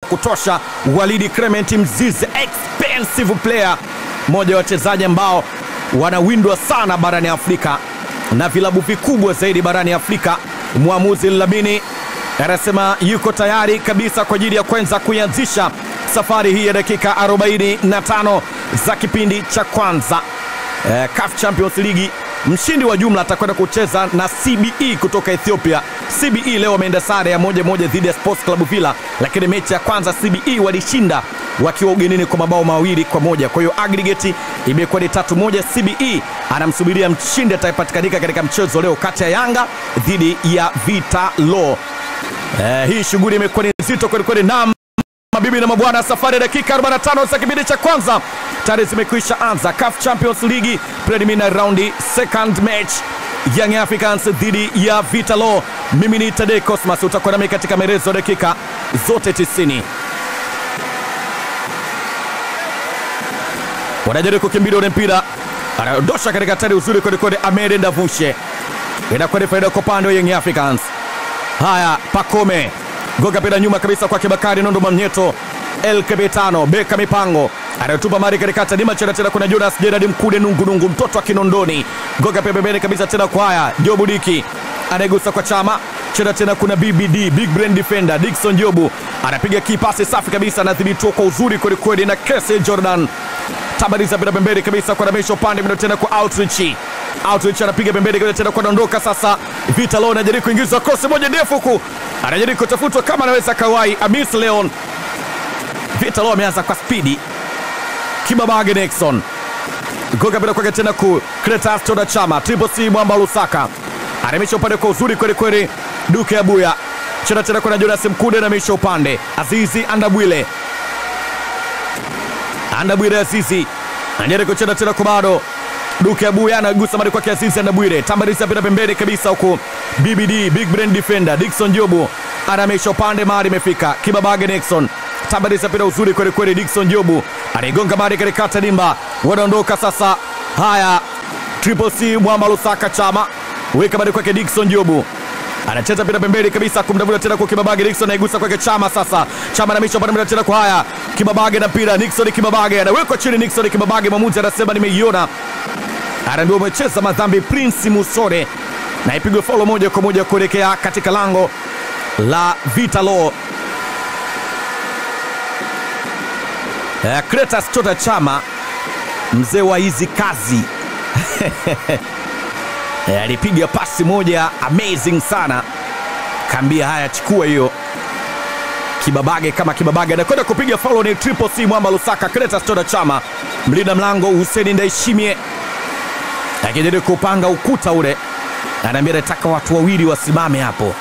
kutosha. Walidi Clement Mzize, expensive player, mmoja wa wachezaji ambao wanawindwa sana barani Afrika na vilabu vikubwa zaidi barani Afrika. Mwamuzi Lamini anasema yuko tayari kabisa kwa ajili ya kwanza kuianzisha safari hii ya dakika 45 za kipindi cha kwanza. Eh, CAF Champions League mshindi wa jumla atakwenda kucheza na CBE kutoka Ethiopia. CBE leo wameenda sare ya moja moja dhidi ya Sports Club Villa, lakini mechi ya kwanza CBE walishinda wakiwa ugenini kwa mabao mawili kwa moja. Kwa hiyo aggregate imekuwa ni tatu moja. CBE anamsubiria mshindi atakayepatikanika katika mchezo leo kati ya Yanga dhidi ya Vita Law. Eh, hii shughuli imekuwa ni nzito kwelikweli. Naam, mabibi na mabwana, safari ya dakika 45 za kipindi cha kwanza tayari zimekwisha anza. CAF Champions League preliminary round second match Young Africans dhidi ya Vita Law. Mimi ni Tade Cosmas, utakuwa nami katika maelezo dakika zote 90. Wanajaribu kukimbilia ule mpira, anaondosha katika hatari uzuri kwelikweli. Amede Ndavushe inakuwa ni faida kwa upande wa Young Africans. Haya, Pakome goga pira nyuma kabisa kwa Kibakari Nondo Mamnyeto El Kebetano beka mipango anayotupa mari katikati ni machana tena, kuna Jonas Gerard Mkude nungunungu mtoto wa Kinondoni goga pia pembeni kabisa tena kwa haya Jobu Diki anayegusa kwa chama chena tena, kuna BBD big brain defender Dickson Jobu anapiga kipasi safi kabisa, anadhibitiwa kwa uzuri kwelikweli na Kese Jordan tabariza pira pembeni kabisa kwa Ramisho upande mno tena kwa Outreach Outreach anapiga pembeni kabisa tena kwa dondoka sasa. Vita Law anajaribu kuingizwa cross moja ndefu huku, anajaribu kutafutwa kama anaweza kawai Amis Leon. Vita Law ameanza kwa spidi. Kibabage Nixon goga bila kwake tena ku Kretas Toda Chama Triple C Mwamba Lusaka anamisha upande kwa uzuri kweli kweli. Duke Abuya chena tena kuna Jonas Mkude anamisha upande Azizi Andabwile Andabwile Azizi anajaribu kucheza tena kwa bado Duke Abuya anagusa mari kwake Azizi Andabwile tambarisa pita pembeni kabisa huku BBD big brain defender Dickson Jobu anamisha upande mari imefika Kibabage Nixon tambarisa pita uzuri kweli kweli Dickson Jobu anaigonga mari katikati dimba wanaondoka sasa haya Triple C Mwamba Lusaka Chama weka mari kwake Dickson Jobu anacheza pira pembeni kabisa kumdavuta tena kwa Kibabage Nixon anaigusa kwake Chama sasa Chama anamisha upande mwingine tena kwa haya Kibabage na pira Nixon Kibabage anawekwa chini Nixon Kibabage mwamuzi anasema nimeiona anaambiwa umecheza madhambi Prince Musore na ipigwe faulo moja kwa moja kuelekea katika lango la Vita Law. Eh, Kretas Chota Chama mzee wa hizi kazi Eh, alipiga pasi moja amazing sana, kaambia haya, chukua hiyo Kibabage kama Kibabage anakwenda kupiga faulo ni Triple C Mwamba Lusaka. Kretas Chota Chama mlinda mlango Hussein Ndaishimie akijaribu kupanga ukuta ule, anaambia nataka watu wawili wasimame hapo.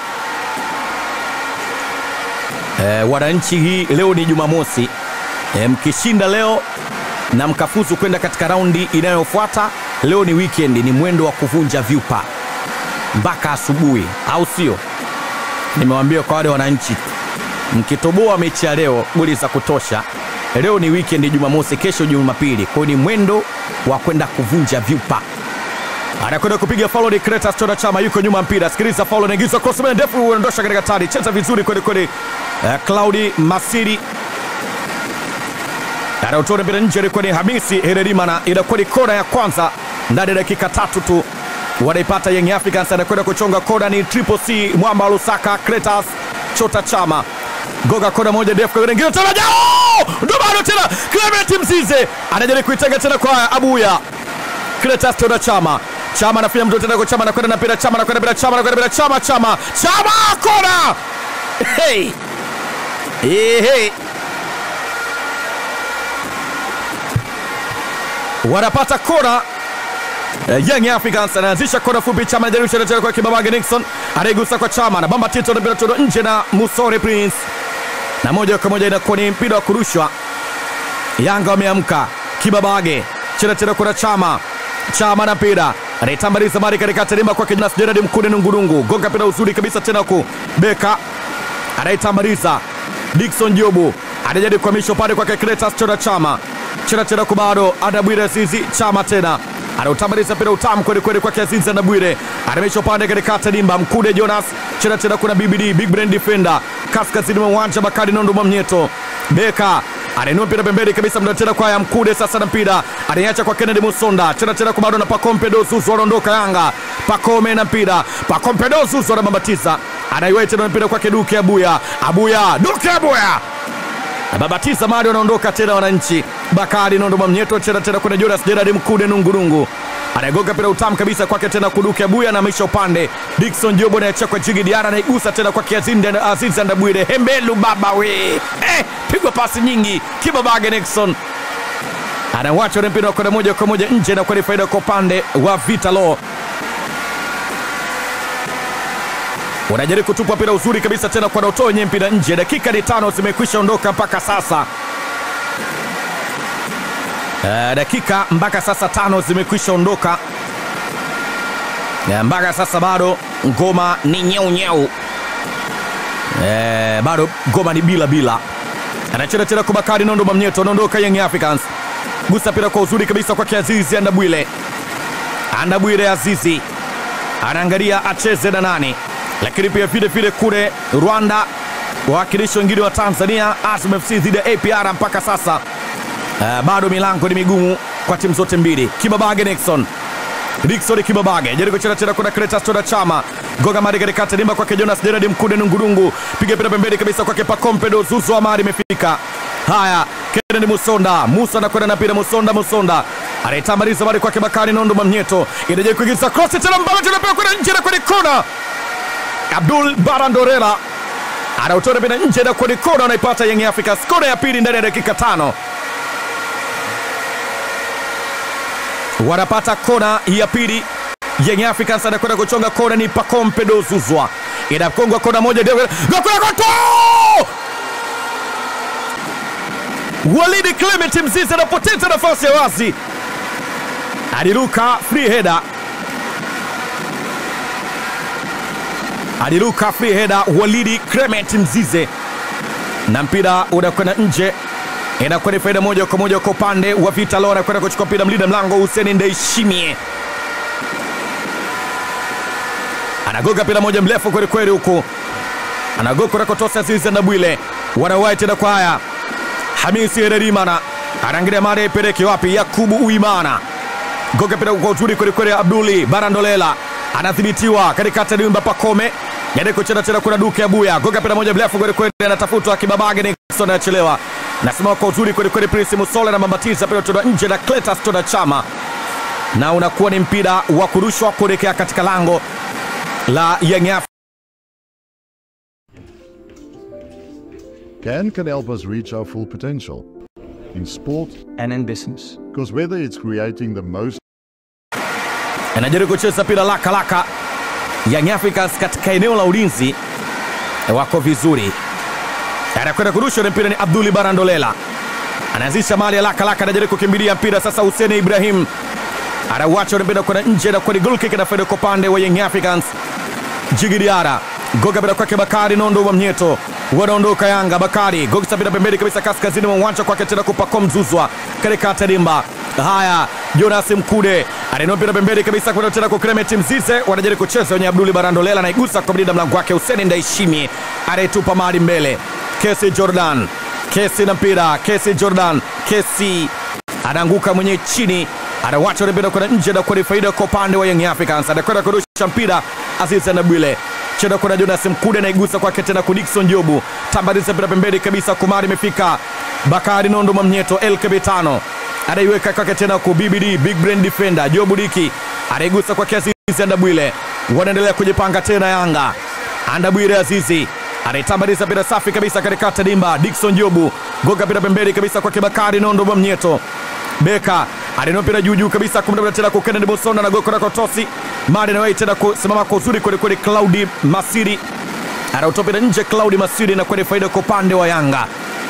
E, wananchi, hii leo ni Jumamosi. E, mkishinda leo na mkafuzu kwenda katika raundi inayofuata, leo ni weekend, ni mwendo wa kuvunja vyupa mpaka asubuhi, au sio? Nimewambia kwa wale wananchi, mkitoboa mechi ya leo goli za kutosha, leo ni weekend, Jumamosi, kesho Jumapili, kwa hiyo ni mwendo wa kwenda kuvunja vyupa anakwenda kupiga faulo ni Kretas Chota Chama yuko nyuma mpira. Sikiliza faulo inaingizwa cross mbele ndefu, unaondosha katika tari, cheza vizuri kweli kweli. Uh, Claudi Masiri anautona mpira nje, ilikuwa ni Hamisi Hererimana. Inakuwa ni kona ya kwanza ndani ya dakika tatu tu wanaipata Young Africans. Anakwenda kuchonga kona ni Triple C Mwamba Lusaka. Kretas Chota Chama goga kona moja ndefu, ingine tena jao, ndo bado tena Clement Mzize anajaribu kuitenga tena kwa Abuya Kretas Chota Chama Chama anafanya mtu tena kwa Chama anakwenda na mpira Chama anakwenda bila Chama anakwenda bila Chama Chama Chama kona hey. Hey, hey. wanapata kona uh, Young Africans anaanzisha kona fupi Chama anajaribu tena kwa Kibabage Nixon anaigusa kwa Chama na bamba tito na mpira todo nje na Musore Prince na moja kwa moja inakuwa ni mpira wa kurushwa. Yanga wameamka. Kibabage chena tena kuna Chama Chama na mpira anaitambaliza mari katika terima kwake Jonas Gerard Mkude nungurungu gonga mpira uzuri kabisa tena ku Beka anaitambaliza Dickson Jobu anajaribu kuhamisha upande kwake Kretas Chota Chama chena tena kubado Adabwire Zizi Chama tena anautamaliza mpira utamu kweli kweli kwa Azizi na Bwire, anamisha upande katikati dimba Mkude Jonas chena tena, kuna BBD big brain defender kaskazini mwa uwanja Bakari Nondo Mwamnyeto Beka anainua mpira pembeni kabisa, mda tena kwa ya Mkude sasa na mpira anaiacha kwa Kennedy Musonda chena tena kwa bado na Pakompe Dozuzu anaondoka Yanga Pakome na mpira Pakompe Dozuzu anabambatiza anaiwai tena mpira kwake Duke Abuya Abuya Duke Abuya Babatiza Mari wanaondoka tena wananchi. Bakari Nondo Mwamnyeto cheza tena kuna Jonas Gerard Mkude Nungurungu anagonga mpira utamu kabisa kwake tena kuduke Abuya na maisha upande. Dickson Jobo anaachia kwa Jigi Diara anaigusa tena kwa Kiazinde Aziz Ndabwire Hembelu baba we eh, pigwa pasi nyingi Kibabage Nixon anawacha ule mpira kwenda moja kwa moja nje na kwa faida kwa upande wa Vitalo wanajaribu kutupa mpira uzuri kabisa tena kwa Doto wenye mpira nje. Dakika ni tano zimekwisha ondoka mpaka sasa. Uh, dakika mpaka sasa tano zimekwisha ondoka uh, mpaka sasa bado ngoma ni nyeu nyeu. Uh, bado ngoma ni bila bila. Anacheza tena kwa Bakari Nondo Mamnyeto, anaondoka Young Africans, gusa mpira kwa uzuri kabisa kwa Azizi Andabwile. Andabwile Azizi anaangalia acheze na nani lakini pia vile vile kule Rwanda wawakilishi wengine wa Tanzania Azam FC dhidi ya APR mpaka sasa uh, bado milango ni migumu kwa timu zote mbili. Kibabage Nixon Dickson Kibabage jaribu kucheza tena, kuna Cletus Toda Chama goga mari katikati dimba kwake Jonas Gerard Mkude Nungurungu, piga mpira pembeni kabisa kwake Pakompe Dozuzu Amari imefika. Haya, Kennedy Musonda Musa anakwenda na mpira Musonda Musonda anaitambaliza mari kwake Bakari Nondo Mamnyeto, inajaribu kuingiza cross tena mbali tena kwenda nje na kwenye kona Abdul Barandorela anautoa mpira nje na kwenye kona, anaipata Young Africans kona ya pili ndani ya dakika tano. Wanapata kona ya pili. Young Africans anakwenda kuchonga kona, ni Pakompe Dozuzwa, inakongwa kona moja, goto Walidi Clement Mzizi anapoteza nafasi ya wazi, aliruka free header aliruka free header Walidi Clement Mzize na mpira unakwenda nje, inakuwa ni faida moja kwa moja kwa upande wa Vita Leo. Anakwenda kuchukua mpira mlinda mlango Hussein Ndaishimie anagoga mpira moja mrefu kweli kweli, huku anagoga kunakotosa Azizi Ndabwile, wanawai tena kwa haya Hamisi Hererimana anaangalia mara ipeleke wapi? Yakubu Uimana goga mpira kwa uzuri kweli kweli, Abduli Barandolela anadhibitiwa katikati ya dimba Pakome jaribu kucheza tena, kuna Duke Abuya goga mpira moja mrefu kweli kweli, anatafutwa Kibabage Nixon anachelewa, nasimama kwa uzuri kweli kweli, Prince Musole na mambatiza mpira kutoka nje na Cletus Toda Chama, na unakuwa ni mpira wa kurushwa kuelekea katika lango la Young Africans. Can can help us reach our full potential in sport and in business. because whether it's creating the most anajaribu kucheza mpira laka laka. Young Africans katika eneo la ulinzi wako vizuri, anakwenda kurusha ule mpira, ni Abduli Barandolela anaanzisha mali ya laka laka, anajaribu kukimbilia mpira sasa. Hussein Ibrahim anauacha ule mpira kwenda nje na kwani goal kick inafaida kwa upande wa Young Africans. Jigidiara goga mpira kwake Bakari Nondo wa Mnyeto, wanaondoka Yanga. Bakari goga mpira pembeni kabisa, kaskazini mwa uwanja kwake tena kupako mzuzwa katikati ya dimba. Haya, Jonas Mkude anainua mpira pembeni kabisa kwenda tena kwa Clement Mzize, wanajaribu kucheza wenye Abduli Barandolela anaigusa kwa mlinda mlango wake Hussein Ndaishimi, anayetupa mali mbele. Kesi Jordan, Kesi na mpira, Kesi Jordan, Kesi anaanguka mwenye chini anawacha ule mpira kwenda nje na kwa faida kwa upande wa Young Africans. Anakwenda kurusha mpira Aziz Ndabwile chenda kuna Jonas Mkude anaigusa kwake tena ku Dickson Jobu, tambariza mpira pembeni kabisa, Kumari imefika Bakari Nondo Mamnyeto LKB tano anaiweka kwake tena ku BBD big brain defender Jobu Diki anaigusa kwake Azizi Ndabwile, wanaendelea kujipanga tena Yanga. Ndabwile Azizi anaitambariza mpira safi kabisa katikati dimba, Dickson Jobu goga mpira pembeni kabisa kwake Bakari Nondo Mamnyeto Beka alinua mpira juu juu kabisa kumtafuta tena kwa Kennedy Bosona na goko na kotosi Mari na tena kusimama kwa uzuri kweli kweli. Claudi Masiri anautoa mpira nje, Claudi Masiri na kwenda faida kwa upande wa Yanga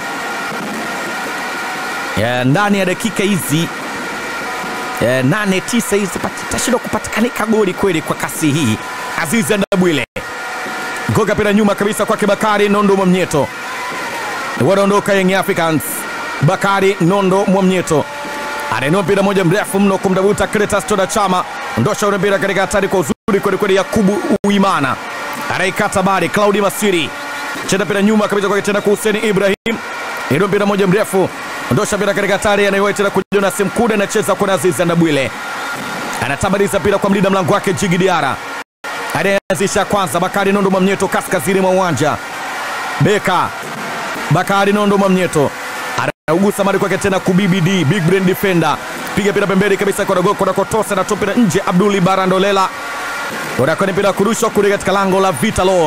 ya, ndani ya dakika hizi ya, nane tisa hizi tashindwa kupatikanika goli kweli kwa kasi hii. Azizi Ndabwile goga mpira nyuma kabisa kwake Bakari Nondo Mwamnyeto, wanaondoka Young Africans. Bakari Nondo Mwamnyeto anainua mpira moja mrefu mno kumdabuta Cletus Toda Chama, ndosha ule mpira katika hatari kwa uzuri kwelikweli. Yakubu Uimana anaikata bari, Claudi Masiri cheza mpira nyuma kabisa kwake tena kwa Hussein Ibrahim, inua mpira moja mrefu, ndosha mpira katika hatari, anaiwahi tena kwa Jonas Mkude, anacheza kwa Aziz Ndabwile, anatabariza mpira kwa mlinda mlango wake Jigi Diara, anayeanzisha kwanza Bakari Nondo Mwamnyeto kaskazini mwa uwanja, beka Bakari Nondo Mwamnyeto anaugusa mali kwake tena kubibd big brain defender piga pira pembeni kabisa konakotosa na tupira nje abduli barandolela unakwenda mpira kurushwa kule katika lango la vitalo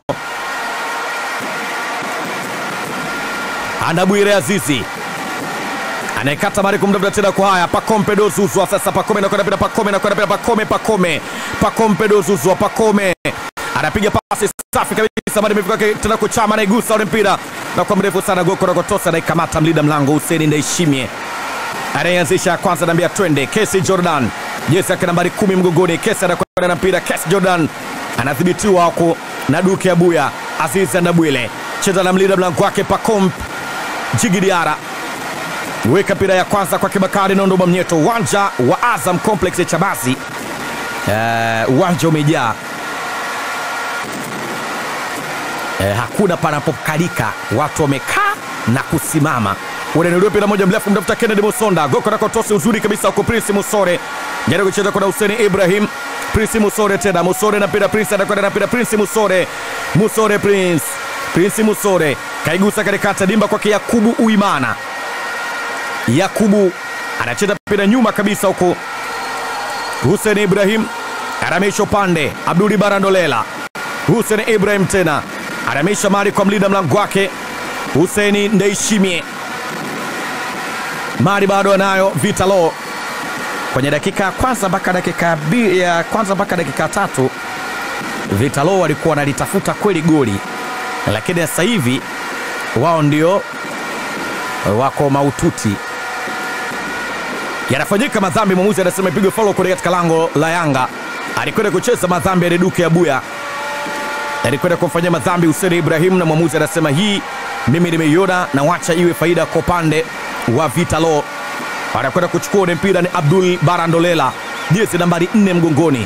andabwire azizi anayekata mari kumtafuta tena kwa haya pakompe dozuzwa sasa pakome nakwenda pira pakome nakwenda pira pakome pakome pakompe dozuzwa pakome anapiga pasi safi kabisa mari imefika kwake tena kuchama anaigusa ule mpira na kwa mrefu sana goko nakotosa anaikamata mlinda mlango Huseni Ndaishimie anayeanzisha kwanza, naambia twende. Kesi Jordan jezi yake nambari kumi mgongoni. Kesi anakwenda na mpira. Kesi Jordan anadhibitiwa huku na Duke Abuya. Aziz Ndabwile cheza na mlinda mlango wake Pacom Jigidiara weka mpira ya kwanza kwa Kibakari Nondo Mwamnyeto, uwanja wa Azam Complex ya Chamazi. Uh, uwanja umejaa eh, hakuna panapokalika, watu wamekaa na kusimama. Unainuliwa mpira moja mrefu, mtafuta Kennedy Musonda, goko na kotosi uzuri kabisa huko. Prince Musore jaribu kucheza kwa Hussein Ibrahim. Prince Musore tena, Musore na mpira, Prince anakwenda na mpira, Prince Musore, Musore Prince, Prince Musore kaigusa katikati, dimba kwake Yakubu Uimana. Yakubu anacheza mpira nyuma kabisa huko, Hussein Ibrahim anamisha upande, Abduli Barandolela, Hussein Ibrahim tena anamisha mali kwa mlinda mlango wake Huseni Ndeishimie. Mali bado anayo Vitalo kwenye dakika ya kwanza mpaka dakika bi- ya kwanza mpaka dakika tatu Vitalo walikuwa wanalitafuta kweli goli, lakini sasa hivi wao ndio wako maututi. Yanafanyika madhambi, mwamuzi anasema ipigwe faulo kule katika lango la Yanga. Alikwenda kucheza madhambi ya Reduke Abuya alikwenda kumfanyia madhambi Hussein Ibrahim, na mwamuzi anasema hii mimi nimeiona na wacha iwe faida kwa upande wa Vitalo. Anakwenda kuchukua ule mpira ni Abdul Barandolela, jezi nambari nne mgongoni.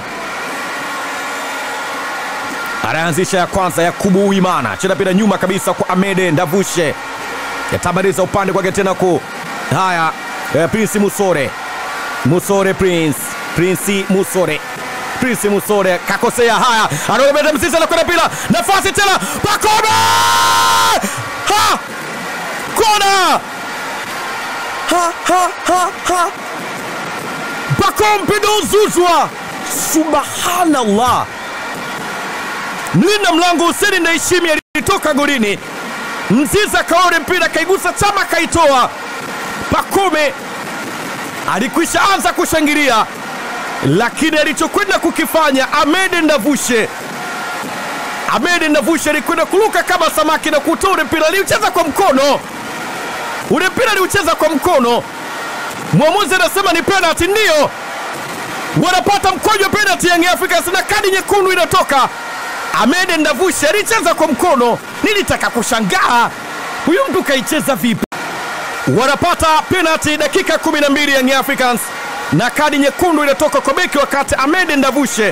Anaanzisha ya kwanza Yakubu Uimana, cheza mpira nyuma kabisa kwa Amede Ndavushe, yatabariza upande kwake tena ku haya eh, Prince Musore, Musore Prince, Prince Musore Prince Musore kakosea. Haya, anaolemeta msisi, anakwenda pila nafasi tena, Pakome ha kona ha ha ha ha Pacome Zuzwa, subhanallah! Mlinda mlango Huseni Ndaishimi alitoka golini, Mziza kaore mpira kaigusa chama kaitoa. Pacome alikwisha anza kushangilia lakini alichokwenda kukifanya Amede Ndavushe, Amede Ndavushe alikwenda kuruka kama samaki na kutoa ule mpira. Aliucheza kwa mkono, ule mpira aliucheza kwa mkono. Mwamuzi anasema ni penalty, ndiyo wanapata mkwaju wa penalty Young Africans na kadi nyekundu inatoka. Amede Ndavushe alicheza kwa mkono, nilitaka kushangaa huyu mtu kaicheza vipi? Wanapata penalty dakika 12 Young Africans na kadi nyekundu inatoka kwa beki wakati Ahmed Ndavushe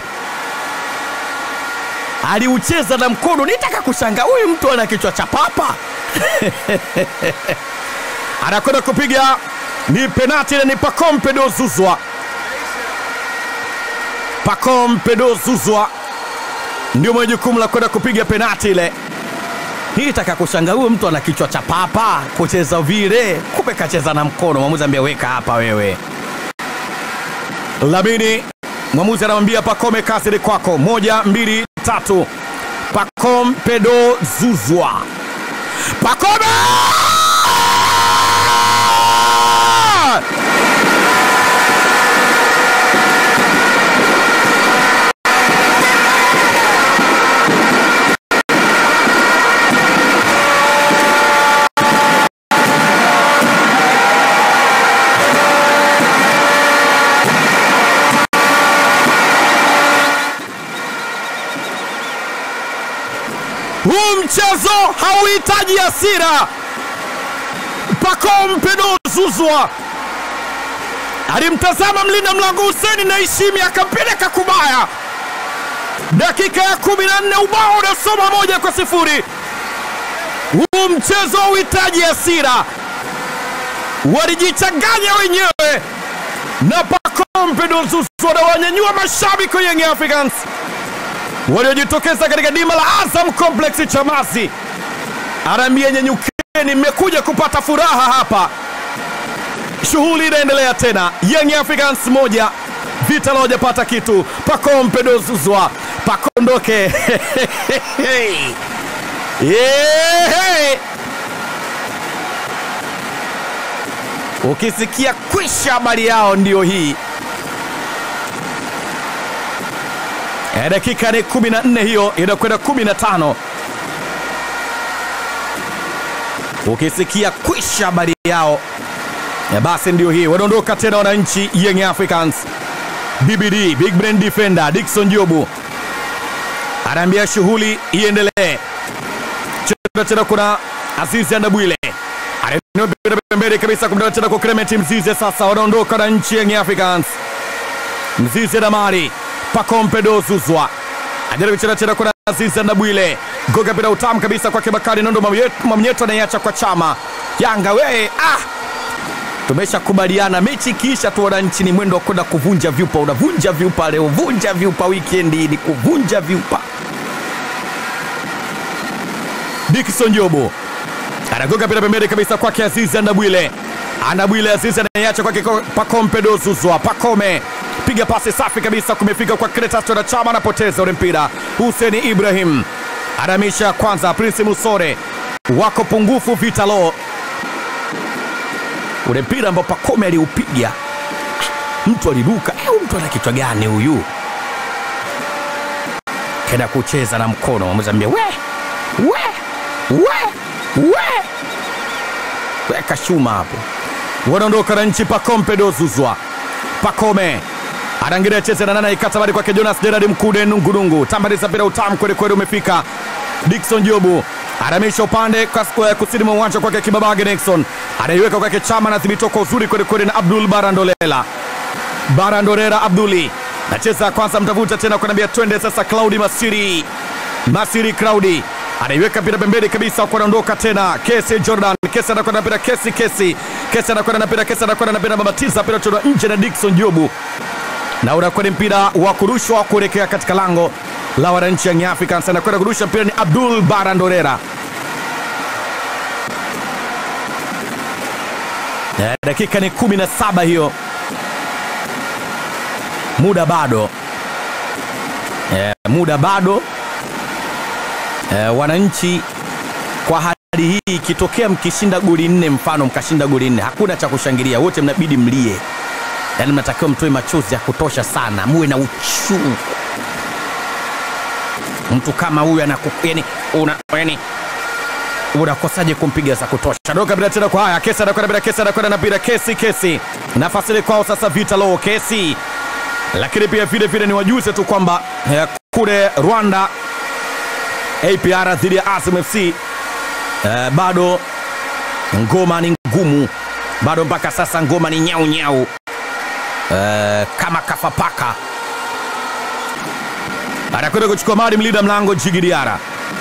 aliucheza na mkono. Nitaka kushangaa huyu mtu ana kichwa cha papa anakwenda kupiga ni penati na ni Pacome Zuzwa. Pacome Zuzwa ndio mwenye jukumu la kwenda kupiga penati ile. Nilitaka kushangaa huyu mtu ana kichwa cha papa kucheza vile, kumbe kacheza na mkono. Mwamuzi ambia weka hapa wewe Lamini, mwamuzi anamwambia Pacome, kazi ni kwako. Moja, mbili, tatu. Pacome Pedo Zuzwa, Pacome Huu mchezo hauhitaji hasira. Pacome Pedro Zuzwa alimtazama mlinda mlango Huseni Naishimi akampeleka kubaya. Dakika ya kumi na nne ubao unasoma moja kwa sifuri. Huu mchezo hauhitaji hasira, walijichanganya wenyewe na Pacome Zouzoua wanawanyanyua mashabiki wa Young Africans waliojitokeza katika dima la Azam Complex Chamazi. Anaambia nyenyukeni, mmekuja kupata furaha hapa. Shughuli inaendelea tena, Young Africans moja Vita hawajapata kitu. Pacome Zouzoua pakondoke yeah. Ukisikia kwisha habari yao ndio hii. E, dakika ni 14 hiyo inakwenda 15. Ukisikia kwisha habari yao e, basi ndio hii. Wanaondoka tena wananchi Young Africans. BBD Big Brain Defender Dickson Jobu anaambia shughuli iendelee. Cheza tena kuna Azizi Andabwile anainua pembeni kabisa kumtoa tena kwa Clement Mzize. Sasa wanaondoka na nchi Young Africans. Mzize na Mari Pacome Zouzoua ajaribu kucheza tena kuna Azizi Andabwile goga bila utamu kabisa kwake Bakari Nondo Mwamnyeto anaiacha kwa Chama. Yanga we ah! Tumeshakubaliana mechi ikiisha tu wananchi ni mwendo wa kwenda kuvunja vyupa. Unavunja vyupa leo, vunja vyupa wikendi, ni kuvunja vyupa. Dickson Jobo anagonga pira pembeni kabisa kwake Azizi Andabwile. Andabwile Azizi anaiacha kwake Pacome Zouzoua. Pacome piga pasi safi kabisa, kumefika kwa Clatous na Chama, anapoteza ule mpira. Hussein Ibrahim anamisha kwanza, Prince Musore wako pungufu Vitalo ule mpira ambao Pacome aliupiga mtu aliruka. Eh, mtu ana kichwa gani huyu? Kenda kucheza na mkono, wamezambia we we we we, weka shuma hapo. Wanaondoka na nchi. Pacome Zouzoua, Pacome anaangalia cheze na nana ikata bali kwake Jonas Gerard Mkude Nungurungu, tambaliza mpira utamu kweli kweli, umefika Dickson Jobu anamisha upande kusini mwa uwanja kwake Kibabage Nixon anaiweka kwake Chama, anadhibitiwa kwa uzuri kwelikweli na Abdul Barandolela. Barandorera Abduli nacheza kwanza, mtavuta tena kunaambia twende sasa. Claudi Masiri, Masiri Claudi anaiweka mpira pembeni kabisa, kunaondoka tena Kesi Jordan, Kesi anakwenda mpira, Kesi Kesi Kesi anakwenda na mpira, Kesi anakwenda na mpira, babatiza mpira toka nje na Dickson Jobu, na unakwenda mpira wa kurushwa kuelekea katika lango la wananchi Young Africans. Anakwenda kurusha mpira ni Abdul Barandorera. Eh, dakika ni kumi na saba hiyo, muda bado eh, muda bado eh, wananchi kwa hali hii ikitokea mkishinda goli nne, mfano mkashinda goli nne, hakuna cha kushangilia, wote mnabidi mlie, yaani mnatakiwa mtoe machozi ya kutosha sana, muwe na uchungu. Mtu kama huyu anaku yani, una yani unakosaje kumpiga za kutosha? Doka bila tena kwa haya, kesi anakwenda bila, kesi anakwenda na bila, kesi kesi, nafasi ile kwao sasa, vita lo kesi. Lakini pia vile vile ni wajuze tu kwamba eh, kule Rwanda APR dhidi ya Azam FC eh, bado ngoma ni ngumu, bado mpaka sasa ngoma ni nyau nyau eh, kama kafapaka. Anakwenda kuchukua mali mlinda mlango Jigi Diara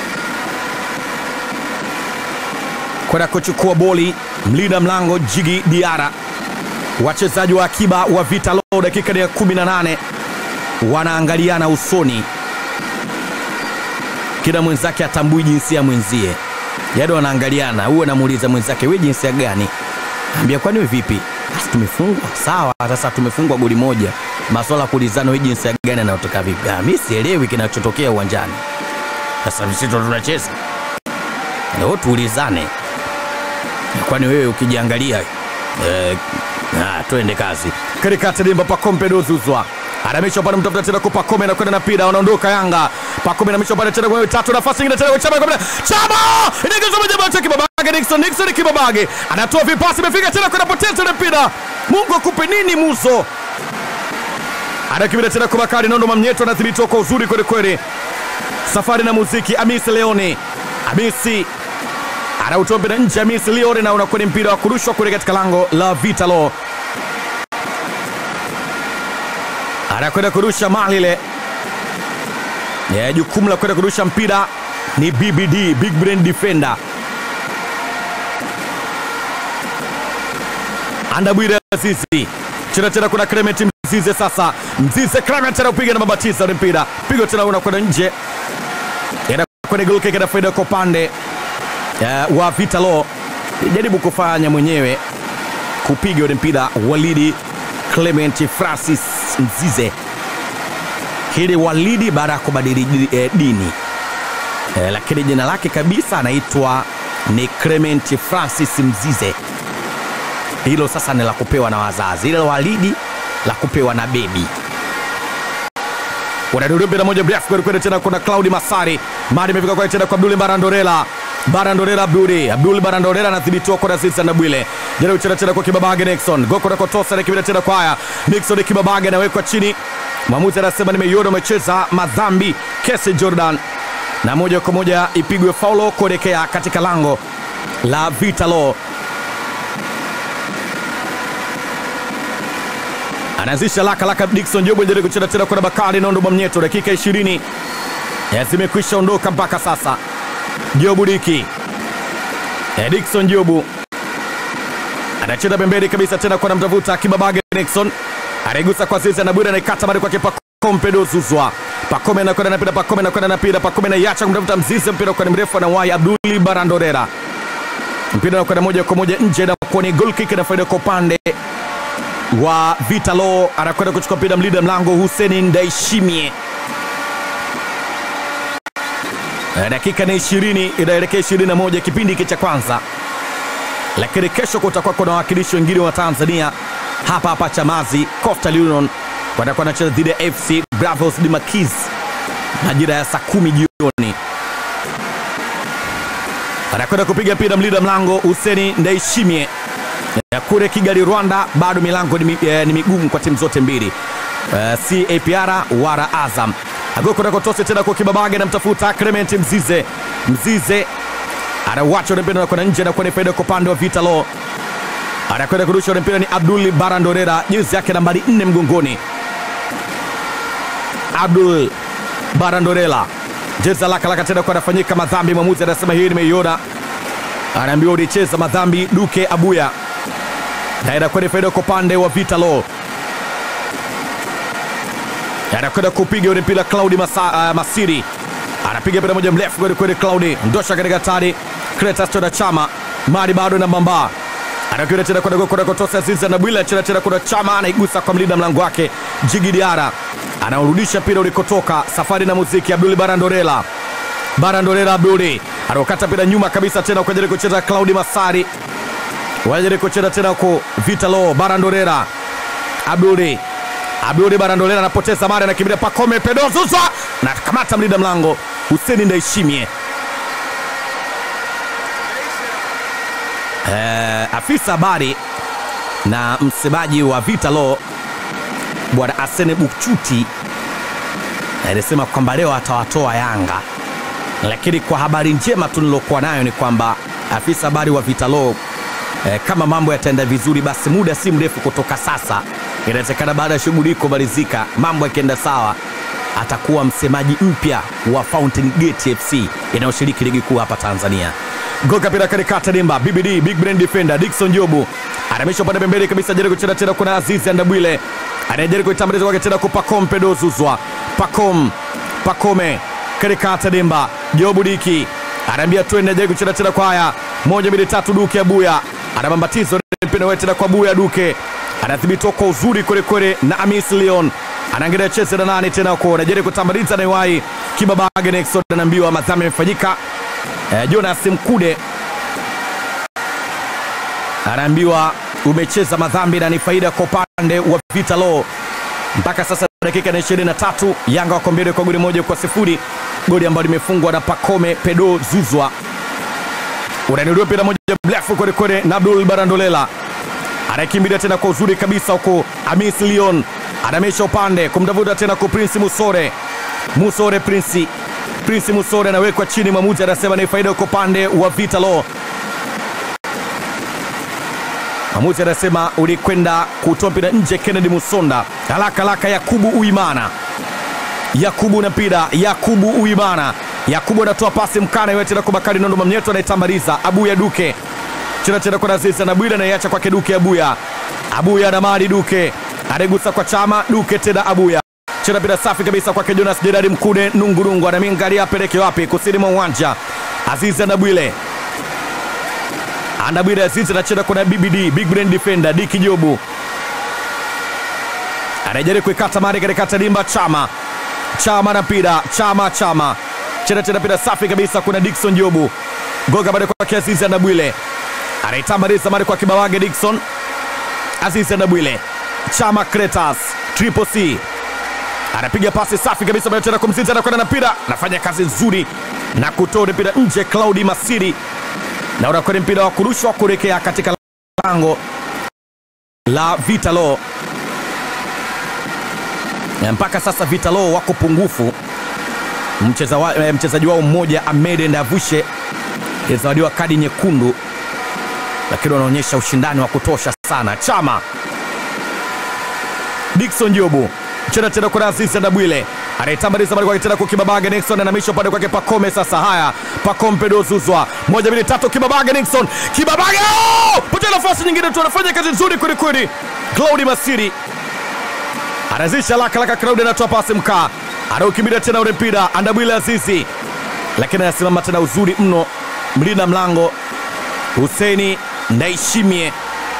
kwenda kuchukua boli mlinda mlango Jigi Diara. Wachezaji wa akiba wa Vita Lo dakika ya 18 wanaangaliana usoni, kila mwenzake atambui jinsia ya mwenzie, yaani wanaangaliana, huyu anamuuliza mwenzake, we jinsia gani? Ambia kwani we vipi? Basi tumefungwa sawa, sasa tumefungwa goli moja, maswala kuulizana, we jinsia gani anayotoka vipi? Ah, mimi sielewi kinachotokea uwanjani. Sasa sisi ndo tunacheza ndio tuulizane kwani wewe ukijiangalia eh, ah, twende kazi katikati dimba Pacome Zouzoua anamisha pale mtafuta tena kwa Pacome na kwenda na pira wanaondoka Yanga Pacome anamisha pale tena kwa tatu nafasi nyingine tena kwa Chama kwa Chama inaingiza moja moja Kibabage Nixon Nixon Kibabage anatoa vipasi imefika tena kwa poteza ile mpira Mungu akupe nini muzo anakibida tena kwa Bakari Nondo Mamnyeto anadhibitiwa kwa uzuri kweli kweli safari na muziki Amisi Leone Amisi anautoa mpira nje ya Miss Leone na unakuwa ni mpira wa kurushwa kule katika lango la Vitalo. anakwenda kurusha mali ile yeah, jukumu la kwenda kurusha mpira ni bbd big brain defender andabwire azizi chena tena kuna clement mzize sasa mzize clement anaupiga na mabatiza ule mpira pigo tena unakwenda nje Ina kwenye goal kick na faida kwa upande uh, wa vitalo jaribu kufanya mwenyewe kupiga ule mpira walidi clement francis mzize hili walidi baada ya kubadili eh, dini eh, lakini jina lake kabisa anaitwa ni clement francis mzize hilo sasa ni la kupewa na wazazi ile walidi la kupewa na bebi unadudu mpira moja mrefu kwelikweli tena kuna claudi masari mari imefika kwake tena kwa abduli barandorela barandorela abduli abduli barandorela anadhibitiwa kwa raziza na bwile jaribu tena tena kwa kibabage nixon goko na kotosa na kibida tena kwa haya nixon kibabage anawekwa chini mwamuzi anasema nimeiona umecheza madhambi kesi jordan na moja kwa moja ipigwe faulo kuelekea katika lango la vitalo anaanzisha laka laka Dickson Jobu jaribu kucheza tena kwa Bakari Nondo Mwamnyeto, dakika 20 ya zimekwisha ondoka mpaka sasa. Jobu Diki ya Dickson Jobu anacheza pembeni kabisa tena kwa namtafuta Kibabage Nixon anaigusa kwa Zizi na Bwira anaikata bali kwake Pakompe Dozuzwa Pakome anakwenda na mpira, Pakome anakwenda na mpira, Pakome anaiacha kumtafuta Mzizi, mpira kwa ni mrefu na wai Abduli Barandorera, mpira anakwenda moja kwa moja nje na kwa ni goal kick na faida kwa upande wa Vitalo anakwenda kuchukua mpira mlinda mlango Huseni Ndaishimie. Eh, Dakika ni ishirini inaelekea ishirini na moja kipindi hiki cha kwanza, lakini kesho kutakuwa kuna wawakilishi wengine wa Tanzania hapa hapa Chamazi. Coastal Union watakuwa wanacheza dhidi ya FC Bravos de Maquis majira ya saa kumi jioni. Anakwenda kupiga mpira mlinda mlango Huseni Ndaishimie ya kule Kigali, Rwanda, bado milango ni, mi- eh, ni migumu kwa timu zote mbili uh, si APR wala Azam. Agoko nakotose tena kwa Kibabage namtafuta Clement Mzize. Mzize anauacha ule mpira na kwenda nje na kwenda faida kwa upande wa Vitalo. Anakwenda kurusha ule mpira ni Abdul Barandorera, jezi yake nambari nne mgongoni. Abdul Barandorela jezi laka laka tena kwa anafanyika madhambi. Mwamuzi anasema hii nimeiona, anaambiwa ulicheza madhambi. Duke Abuya naenda kwenye faida kwa upande wa Vitalo, anakwenda kupiga ule mpira Claudi Masa, uh, Masiri anapiga mpira moja mrefu kweli kweli. Claudi ndosha katika tari Kretas tena Chama mali bado na Mbamba anakwenda tena kwenda kwenda kutosa Ziza na Bwila tena tena kuna Chama anaigusa kwa mlinda mlango wake Jigi Diara anaurudisha mpira ulikotoka. Safari na muziki Abduli Barandorela Barandorela Abduli anaokata mpira nyuma kabisa tena kwa ajili ya kucheza Claudi Masari wajaribu kucheza tena ku Vitalo Barandorera Abduli Abduli Barandorera anapoteza mara na kibida Pakome Pedozuzwa na kamata mlinda mlango Huseni Ndaishimie. Eh, afisa habari na msemaji wa Vitalo bwana Asene Bukchuti alisema kwamba leo atawatoa Yanga, lakini kwa habari njema tu nilokuwa nayo ni kwamba afisa habari wa Vitalo eh, kama mambo yataenda vizuri, basi muda si mrefu kutoka sasa, inawezekana baada ya shughuli hii kumalizika, mambo yakienda sawa, atakuwa msemaji mpya wa Fountain Gate FC inayoshiriki ligi kuu hapa Tanzania. Goka pira katikati dimba BBD Big Brain Defender Dickson Jobu anamisha upande pembeni kabisa, jaribu kucheza tena, kuna Azizi Andabwile anajaribu kuitambuliza kwake tena kwa Pacom Pedozuzwa Pacom Pacome katikati dimba Jobu Diki anaambia twende, ajaribu kucheza tena kwa haya moja mbili tatu, Duke Abuya anabambatizo mpira wewe tena kwa Abuya Duke anadhibitiwa kwa uzuri kwelikweli na Amis Leon anaangalia cheze na nani tena huko, anajaribu kutambaliza na Iwai Kibabage Nexon anaambiwa madhambi yamefanyika. Eh, Jonas Mkude anaambiwa umecheza madhambi na ni faida kwa upande wa Vitalo. Mpaka sasa dakika na 23 Yanga wako mbele kwa goli moja kwa sifuri, goli ambalo limefungwa na Pakome Pedo Zuzwa. Unanirudia mpira moja mrefu kwelikweli na Abdul Barandolela anakimbilia tena kwa uzuri kabisa huko. Amis Leon anamesha upande kumtafuta tena kwa Prince Musore. Musore Prince Prince Musore anawekwa chini, mwamuzi anasema ni faida kwa upande wa Vitalo. Mwamuzi anasema ulikwenda kutoa mpira nje. Kennedy Musonda haraka haraka, Yakubu Uimana, Yakubu na mpira, Yakubu Uimana, Yakubu anatoa pasi mkana yote na kwa Bakari Nondo Mamnyeto anaitambaliza Abuya Duke chena chena kwa Azizi na Bwira anaiacha kwake Duke Abuya, Abuya na Mali Duke anaigusa kwa Chama Duke tena Abuya chena mpira safi kabisa kwake Jonas Jedadi Mkude Nungurungu anamingalia apeleke wapi? Kusini mwa uwanja Azizi na Bwile Andabwile Azizi anacheza kuna BBD Big Brain Defender Diki Jobu anajaribu kuikata mari katikati dimba Chama Chama na mpira Chama Chama chena chena mpira safi kabisa kuna Dickson Jobu goga bado kwake Azizi Andabwile anaitambaliza mari kwa kibawage Dickson Azizi Andabwile Chama Kretas Triple C anapiga pasi safi kabisa bado tena kumzinza anakwenda na mpira anafanya kazi nzuri na kutoa mpira nje Claudi Masiri na unakwenda mpira wa kurushwa kuelekea katika lango la Vitalo. Na mpaka sasa Vitalo wako pungufu. Mcheza wa, eh, mchezaji wao mmoja Ahmed Ndavushe alizawadiwa kadi nyekundu, lakini wanaonyesha ushindani wa kutosha sana. Chama Dickson Jobu chena tena kwa Azizi Ndabwile anaitambaliza bali kwa tena kwa Kibabaga Nixon anamisha upande kwake Pakome. Sasa haya Pakome Pedro Zuzwa, moja mbili tatu, Kibabaga Nixon, Kibabaga oh! potea nafasi nyingine tu, anafanya kazi nzuri kweli kweli. Claudi Masiri anazisha laka laka, Claudi anatoa pasi mkaa, anaukimbilia tena ule mpira Andabwile Azizi, lakini anasimama tena uzuri mno, mlinda mlango Huseni Ndaishimie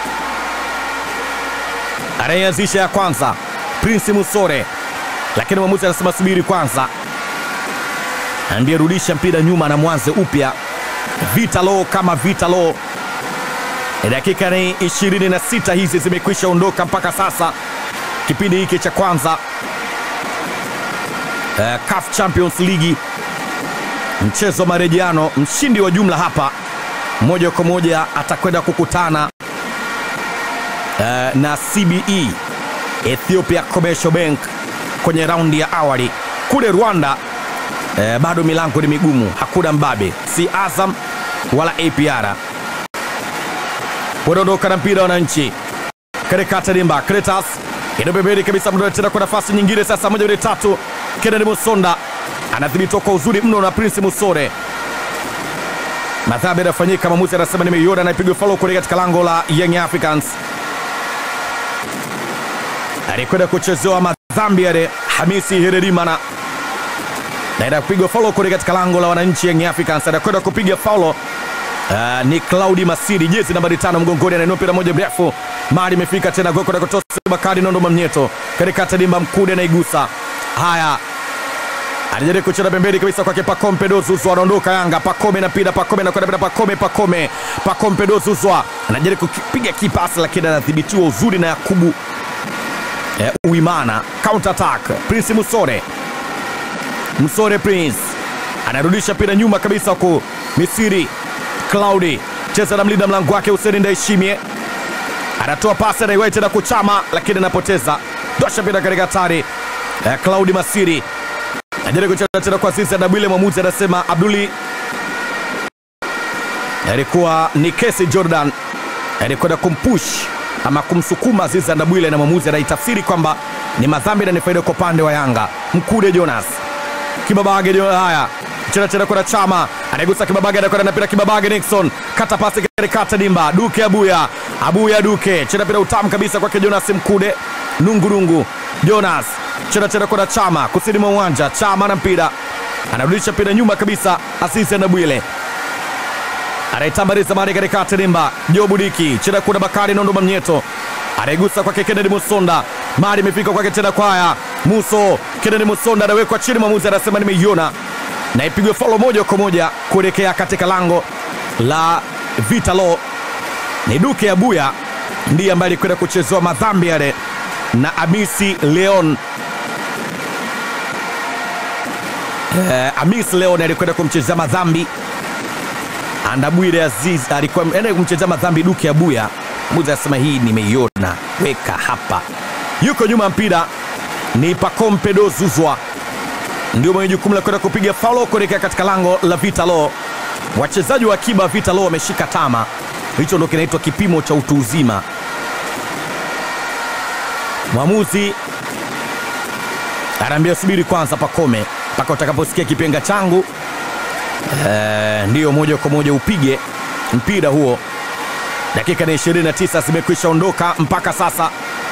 anayeanzisha ya kwanza Prince Musore, lakini mwamuzi anasema subiri kwanza, ambie rudisha mpira nyuma na mwanze upya. Vitalo kama Vitalo. Dakika ni 26 hizi zimekwisha ondoka mpaka sasa, kipindi hiki cha kwanza uh, CAF Champions League, mchezo wa marejeano. Mshindi wa jumla hapa moja kwa moja atakwenda kukutana uh, na CBE Ethiopia Commercial Bank kwenye raundi ya awali. Kule Rwanda eh, bado milango ni migumu, hakuna mbabe, si Azam wala APR. Wanaondoka na mpira wananchi katika Tadimba Kretas ina pembeni kabisa, mdo tena kwa nafasi nyingine sasa, moja mbili tatu, Kennedy Musonda anadhibitiwa kwa uzuri mno na Prince Musore. Madhambi yanafanyika, mwamuzi anasema nimeiona, na ipigwe follow kule katika lango la Young Africans alikwenda kuchezewa madhambi yale Hamisi Hererimana naenda kupigwa faulo kule katika lango la wananchi Young Africans. Anakwenda kupiga faulo uh, ni Claudi Masiri, jezi nambari tano mgongoni, anainua mpira moja mrefu, mali imefika tena goko na kutosa Bakari Nondo Mamnyeto katika tadimba Mkude anaigusa. Haya, anajaribu kucheza pembeni kabisa kwake Pacome Pedro Zuzwa, anaondoka Yanga. Pacome na mpira, Pacome anakwenda mpira, Pacome Pacome Pacome Pedro Zuzwa anajaribu kupiga kipasi, lakini anadhibitiwa uzuri na Yakubu eh, Uimana. Counter attack, Prince Musore Msore Prince anarudisha mpira nyuma kabisa huku Misiri Claudi cheza na mlinda mlango wake Huseni Ndaishimie anatoa pasi anaiwai tena kuchama, lakini anapoteza dosha mpira katika hatari eh, Claudi Masiri anajaribu kucheza tena kwa sisi Adabwile. Mwamuzi anasema Abduli alikuwa ni kesi Jordan alikwenda kumpush ama kumsukuma Azizi Ndabwile, na mwamuzi anaitafsiri kwamba ni madhambi na ni faida kwa upande wa Yanga. Mkude Jonas Kibabage jo, haya chena chena kwenda Chama anaigusa Kibabage, anakwenda na mpira Kibabage, Nixon kata pasi katikati dimba, Duke Abuya, Abuya Duke chena mpira utamu kabisa kwake Jonas Mkude, nungurungu Jonas chena chena kwenda Chama kusini mwa uwanja, Chama na mpira anarudisha mpira nyuma kabisa, Azizi Ndabwile anaitambaliza mali katikati dimba, Jobu Diki chena kuna Bakari Nondo Mamnyeto anaigusa kwake Kennedy Musonda, mali imefika kwake tena kwaya Muso Kennedy Musonda anawekwa chini, mwamuzi anasema nimeiona, na ipigwe faulo moja kwa moja kuelekea katika lango la Vitalo. Ni Duke Abuya ndiye ambaye alikwenda kuchezewa madhambi yale na Amisi Leon. Eh, Amis Leon alikwenda kumchezea madhambi Andabwire Aziz alikuwa enda kumchezea madhambi Duke Abuya. Mwamuzi anasema hii nimeiona, weka hapa. Yuko nyuma mpira ni Pacome Pedro Zuzwa ndio mwenye jukumu la kwenda kupiga faulo kuelekea katika lango la Vitalo. Wachezaji wa akiba Vitalo wameshika tama, hicho ndo kinaitwa kipimo cha utu uzima. Mwamuzi anaambia subiri kwanza, Pakome, mpaka utakaposikia kipenga changu eh, ndiyo moja kwa moja upige mpira huo. Dakika ni 29 zimekwisha ondoka mpaka sasa,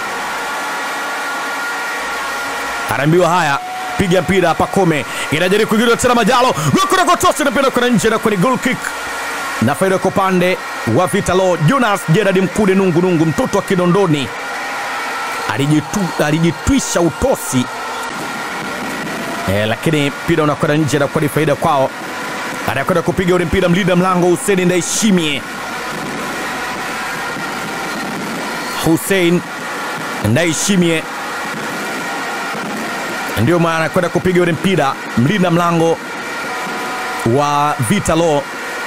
anaambiwa haya, piga mpira. Pakome inajaribu kuingilia tena, Majalo gokorakotosi napenda kwenda nje na kwenye goal kick na faida kwa upande wa Vitalo. Jonas Gerard Mkude nungu nungu, mtoto wa Kinondoni alijitu- alijitwisha utosi e, lakini mpira unakwenda nje na kwa ni faida kwao. Anakwenda kupiga ule mpira mlinda mlango Hussein Ndaishimie. Hussein Ndaishimie ndio maana anakwenda kupiga ule mpira mlinda mlango wa Vitalo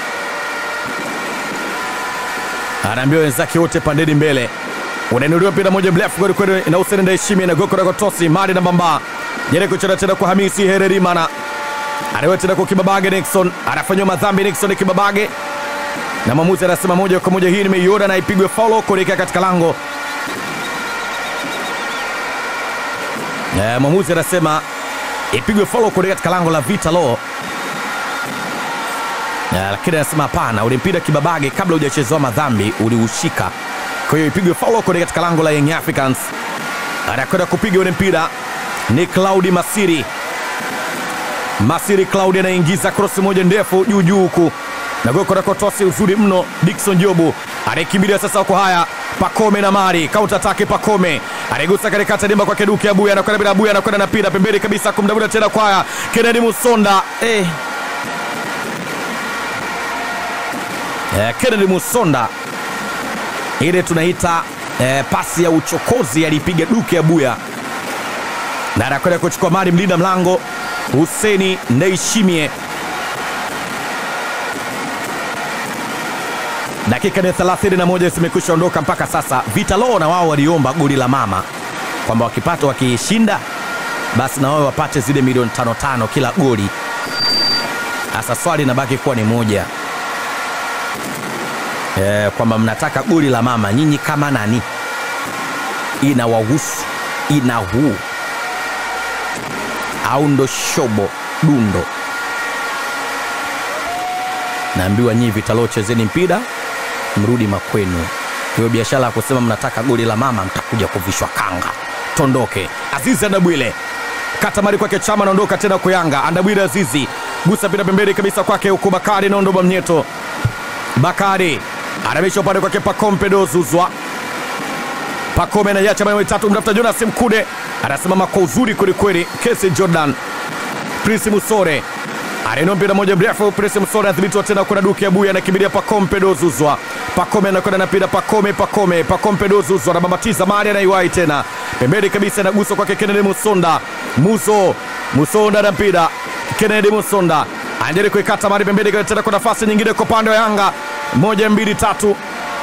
anaambiwa wenzake wote pandeni mbele, unainuliwa mpira moja mrefu kweli kweli na Hussein Ndaishimie na goko la Tosi Mali na Mbamba jere kucheza tena kwa Hamisi Hererimana anawewa tena kwa Kibabage Nixon anafanywa madhambi Nixon Kibabage na mwamuzi anasema moja kwa moja hii nimeiona na ipigwe faulo kuelekea katika lango. Eh, mwamuzi anasema ipigwe faulo kuelekea katika lango la Vitalo. Ya, lakini anasema hapana, ule mpira Kibabage kabla hujachezewa madhambi uliushika, kwa hiyo ipigwe faulo kuelekea katika lango la Young Africans. Anakwenda kupiga ule mpira ni Claudi Masiri. Masiri Claudi anaingiza krosi moja ndefu juu juu huku na goko rakotosi uzuri mno. Dickson Jobu anaikimbilia sasa kwa haya Pakome na Mari counter attack. Pakome anaigusa katikati dimba kwa Keduke Abuya, anakwenda bila Abuya, anakwenda na pira pembeni kabisa kumdabuda tena kwa haya Kennedy Musonda eh. Eh, Kennedy Musonda ile tunaita eh, pasi ya uchokozi alipiga Duke Abuya na anakwenda kuchukua mali mlinda mlango Huseni Ndaishimie. Dakika ni 31 zimekwisha ondoka mpaka sasa. Vitalo na wao waliomba goli la mama kwamba wakipata wakishinda, basi na wao wapate zile milioni tano tano kila goli. Sasa swali inabaki kuwa ni moja e, kwamba mnataka goli la mama nyinyi kama nani? Inawahusu ina huu au ndo shobo dundo? Naambiwa nyinyi Vitalo, chezeni mpira mrudi makwenu. Hiyo biashara ya kusema mnataka goli la mama, mtakuja kuvishwa kanga. Tondoke. Azizi Andabwile kata mari kwake Chama, anaondoka tena kwa Yanga. Andabwile Azizi gusa mpira pembeni kabisa kwake huku Bakari naondoba mnyeto. Bakari anamisha upande kwake Pakompe dozuzwa Pakome anaiacha maeneo mitatu, mtafuta Jonas Mkude anasimama kwa uzuri kwelikweli. Kesi Jordan Prince Musore anainua mpira moja mrefu. Prince Musore anadhibitiwa tena, kuna Duke Abuya anakimbilia Pakompe dozuzwa. Pakome anakwenda na mpira Pakome, Pakome, Pakompe dozuzwa anabambatiza mali, anaiwahi tena pembeni kabisa, inaguswa kwake Kennedy Musonda. Muso Musonda na mpira Kennedy Musonda anajaribu kuikata mali pembeni tena, kwa nafasi nyingine kwa upande wa Yanga, moja mbili tatu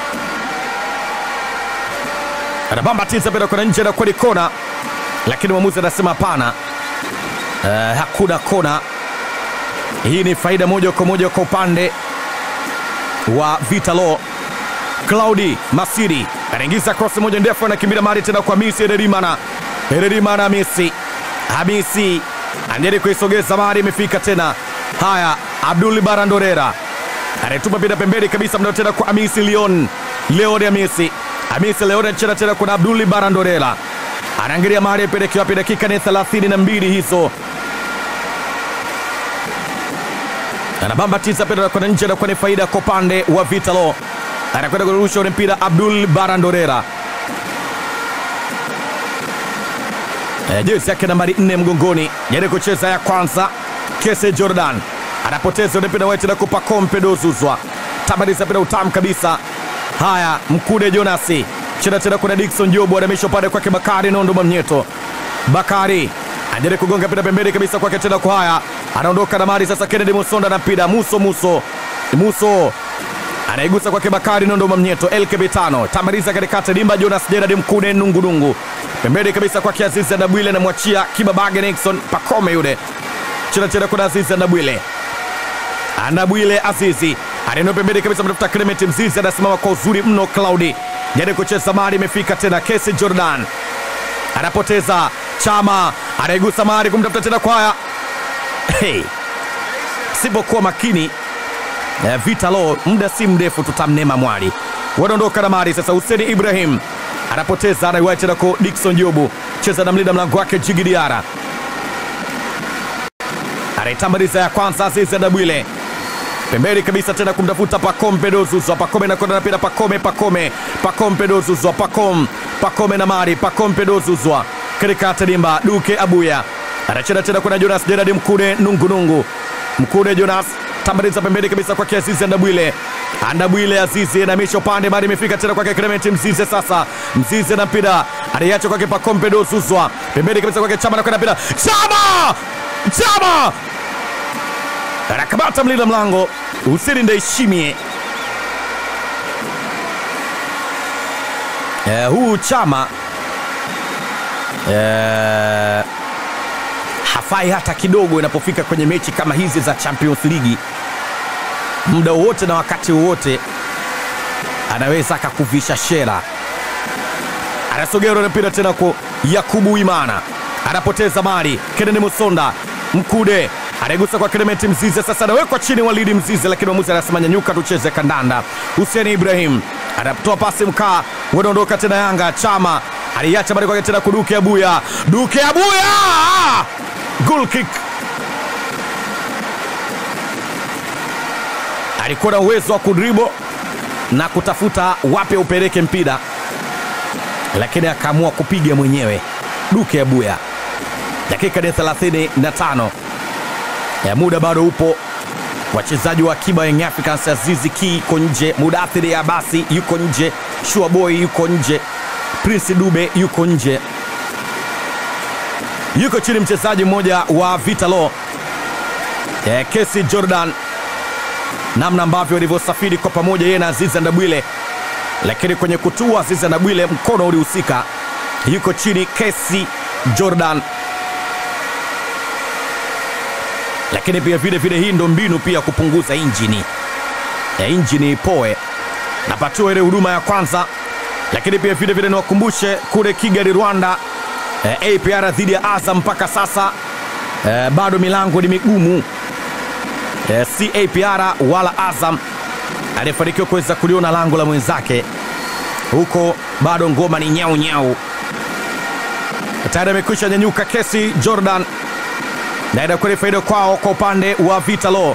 anabambatiza mpira kwenda nje na kweli kona, lakini mwamuzi anasema hapana, uh, hakuna kona. Hii ni faida moja kwa moja kwa upande wa Vitalo. Claudi Masiri anaingiza cross moja ndefu, anakimbia mali tena kwa Hamisi Hererimana. Hererimana Hamisi, Hamisi anajaribu kuisogeza mali, imefika tena. Haya, Abdul Barandorera anaitupa mpira pembeni kabisa, mnao tena kwa Hamisi Leon, Leon Hamisi Hamisi Leon anacheza tena kuna Abduli Barandorela anaangalia mahali apeleke wapi. Dakika ni 32 hizo, anabambatiza mpira kwenda nje na kwa ni faida kwa upande wa Vitalo. Anakwenda kurusha ule mpira Abdul Barandorela, e, jezi yake nambari 4 mgongoni, jaribu kucheza ya kwanza. Kese Jordan anapoteza ule mpira wetu na kupa Kompe dozuzwa tabadiza mpira utamu kabisa Haya, Mkude Jonasi cheza tena, kuna Dickson Jobu anamisha upande kwake Bakari Nondo Mnyeto. Bakari anajaribu kugonga mpira pembeni kabisa kwake tena kwa haya, anaondoka na mali sasa. Kennedy Musonda na mpira Muso Muso Muso anaigusa kwake Bakari Nondo Mnyeto. LKB tano tamaliza katikati dimba. Jonas Gerard Mkude nungunungu pembeni kabisa kwake Azizi Ndabwile, anamwachia Kibabage Nixon Pakome yule cheza tena, kuna Azizi Ndabwile Andabwile Azizi anaeneo pembeni kabisa, mtafuta Clement Mzizi, anasimama kwa uzuri mno. Claudi jaribu kucheza mali, imefika tena Kesi Jordan anapoteza Chama anaigusa mali kumtafuta tena Kwaya. Hey, sipokuwa makini eh, vita lo, muda si mrefu tutamnema mwali. Wanaondoka na mali sasa. Huseni Ibrahim anapoteza, anaiwahi tena kwa Dickson Jobu, cheza na mlinda mlango wake Jigi Diara, anaitambaliza ya kwanza Azizi Ndabwile pembeni kabisa tena kumtafuta Pacome Pedozuzwa. Pacome nakwenda napira Pacome, Pacome, Pacome Pedozuzwa, Pacome, Pacome na mari Pacome Pedozuzwa katika tadimba Duke Abuya anacheza tena kuna Jonas Gerard Mkude nungunungu Mkude Jonas tambaliza pembeni kabisa kwake Azizi Ndabwile Andabwile Azizi anamisha upande mari imefika tena kwake Clement Mzize. Sasa Mzize na mpira aliacha kwake Pacome Pedozuzwa pembeni kabisa kwake Chama nakwenda mpira Chama, Chama anakamata mlinda mlango Huseni Ndaishimie. Eh, huu Chama eh, hafai hata kidogo inapofika kwenye mechi kama hizi za Champions League. Muda wowote na wakati wowote anaweza akakuvisha shera. Anasogea na mpira tena kwa Yakubu Imana, anapoteza mali. Kennedy Musonda Mkude anaigusa kwa Clement Mzize, sasa anawekwa chini Walidi Mzize, lakini mwamuzi anasema nyanyuka, tucheze kandanda. Hussein Ibrahim anatoa pasi mkaa, wanaondoka tena Yanga. Chama aliacha bali kwake tena kuduke Abuya, Duke Abuya, goal kick. Alikuwa na uwezo wa kudribo na kutafuta wapi upeleke mpira, lakini akaamua kupiga mwenyewe. Duke Abuya, dakika ni 35 ya muda bado upo. Wachezaji wa akiba Young Africans, Azizi Ki yuko nje, Mudathiri Abasi yuko nje, Shua Boy yuko nje, Prince Dube yuko nje, yuko chini mchezaji mmoja wa Vitalo eh, Kesi Jordan, namna ambavyo walivyosafiri kwa pamoja yeye na Azizi Ndabwile, lakini kwenye kutua Azizi Ndabwile mkono ulihusika. Yuko chini Kesi Jordan lakini pia vile vile hii ndo mbinu pia kupunguza injini ya injini ipoe napatiwa ile huduma ya kwanza. Lakini pia vile vile niwakumbushe kule Kigali Rwanda, eh, APR dhidi ya Azam mpaka sasa eh, bado milango ni migumu eh, si APR wala Azam aliyefanikiwa kuweza kuliona lango la mwenzake huko, bado ngoma ni nyau nyau. Tayari amekwisha nyanyuka Kesi Jordan na inakuwa ni faida kwao kwa upande wa Vitalo.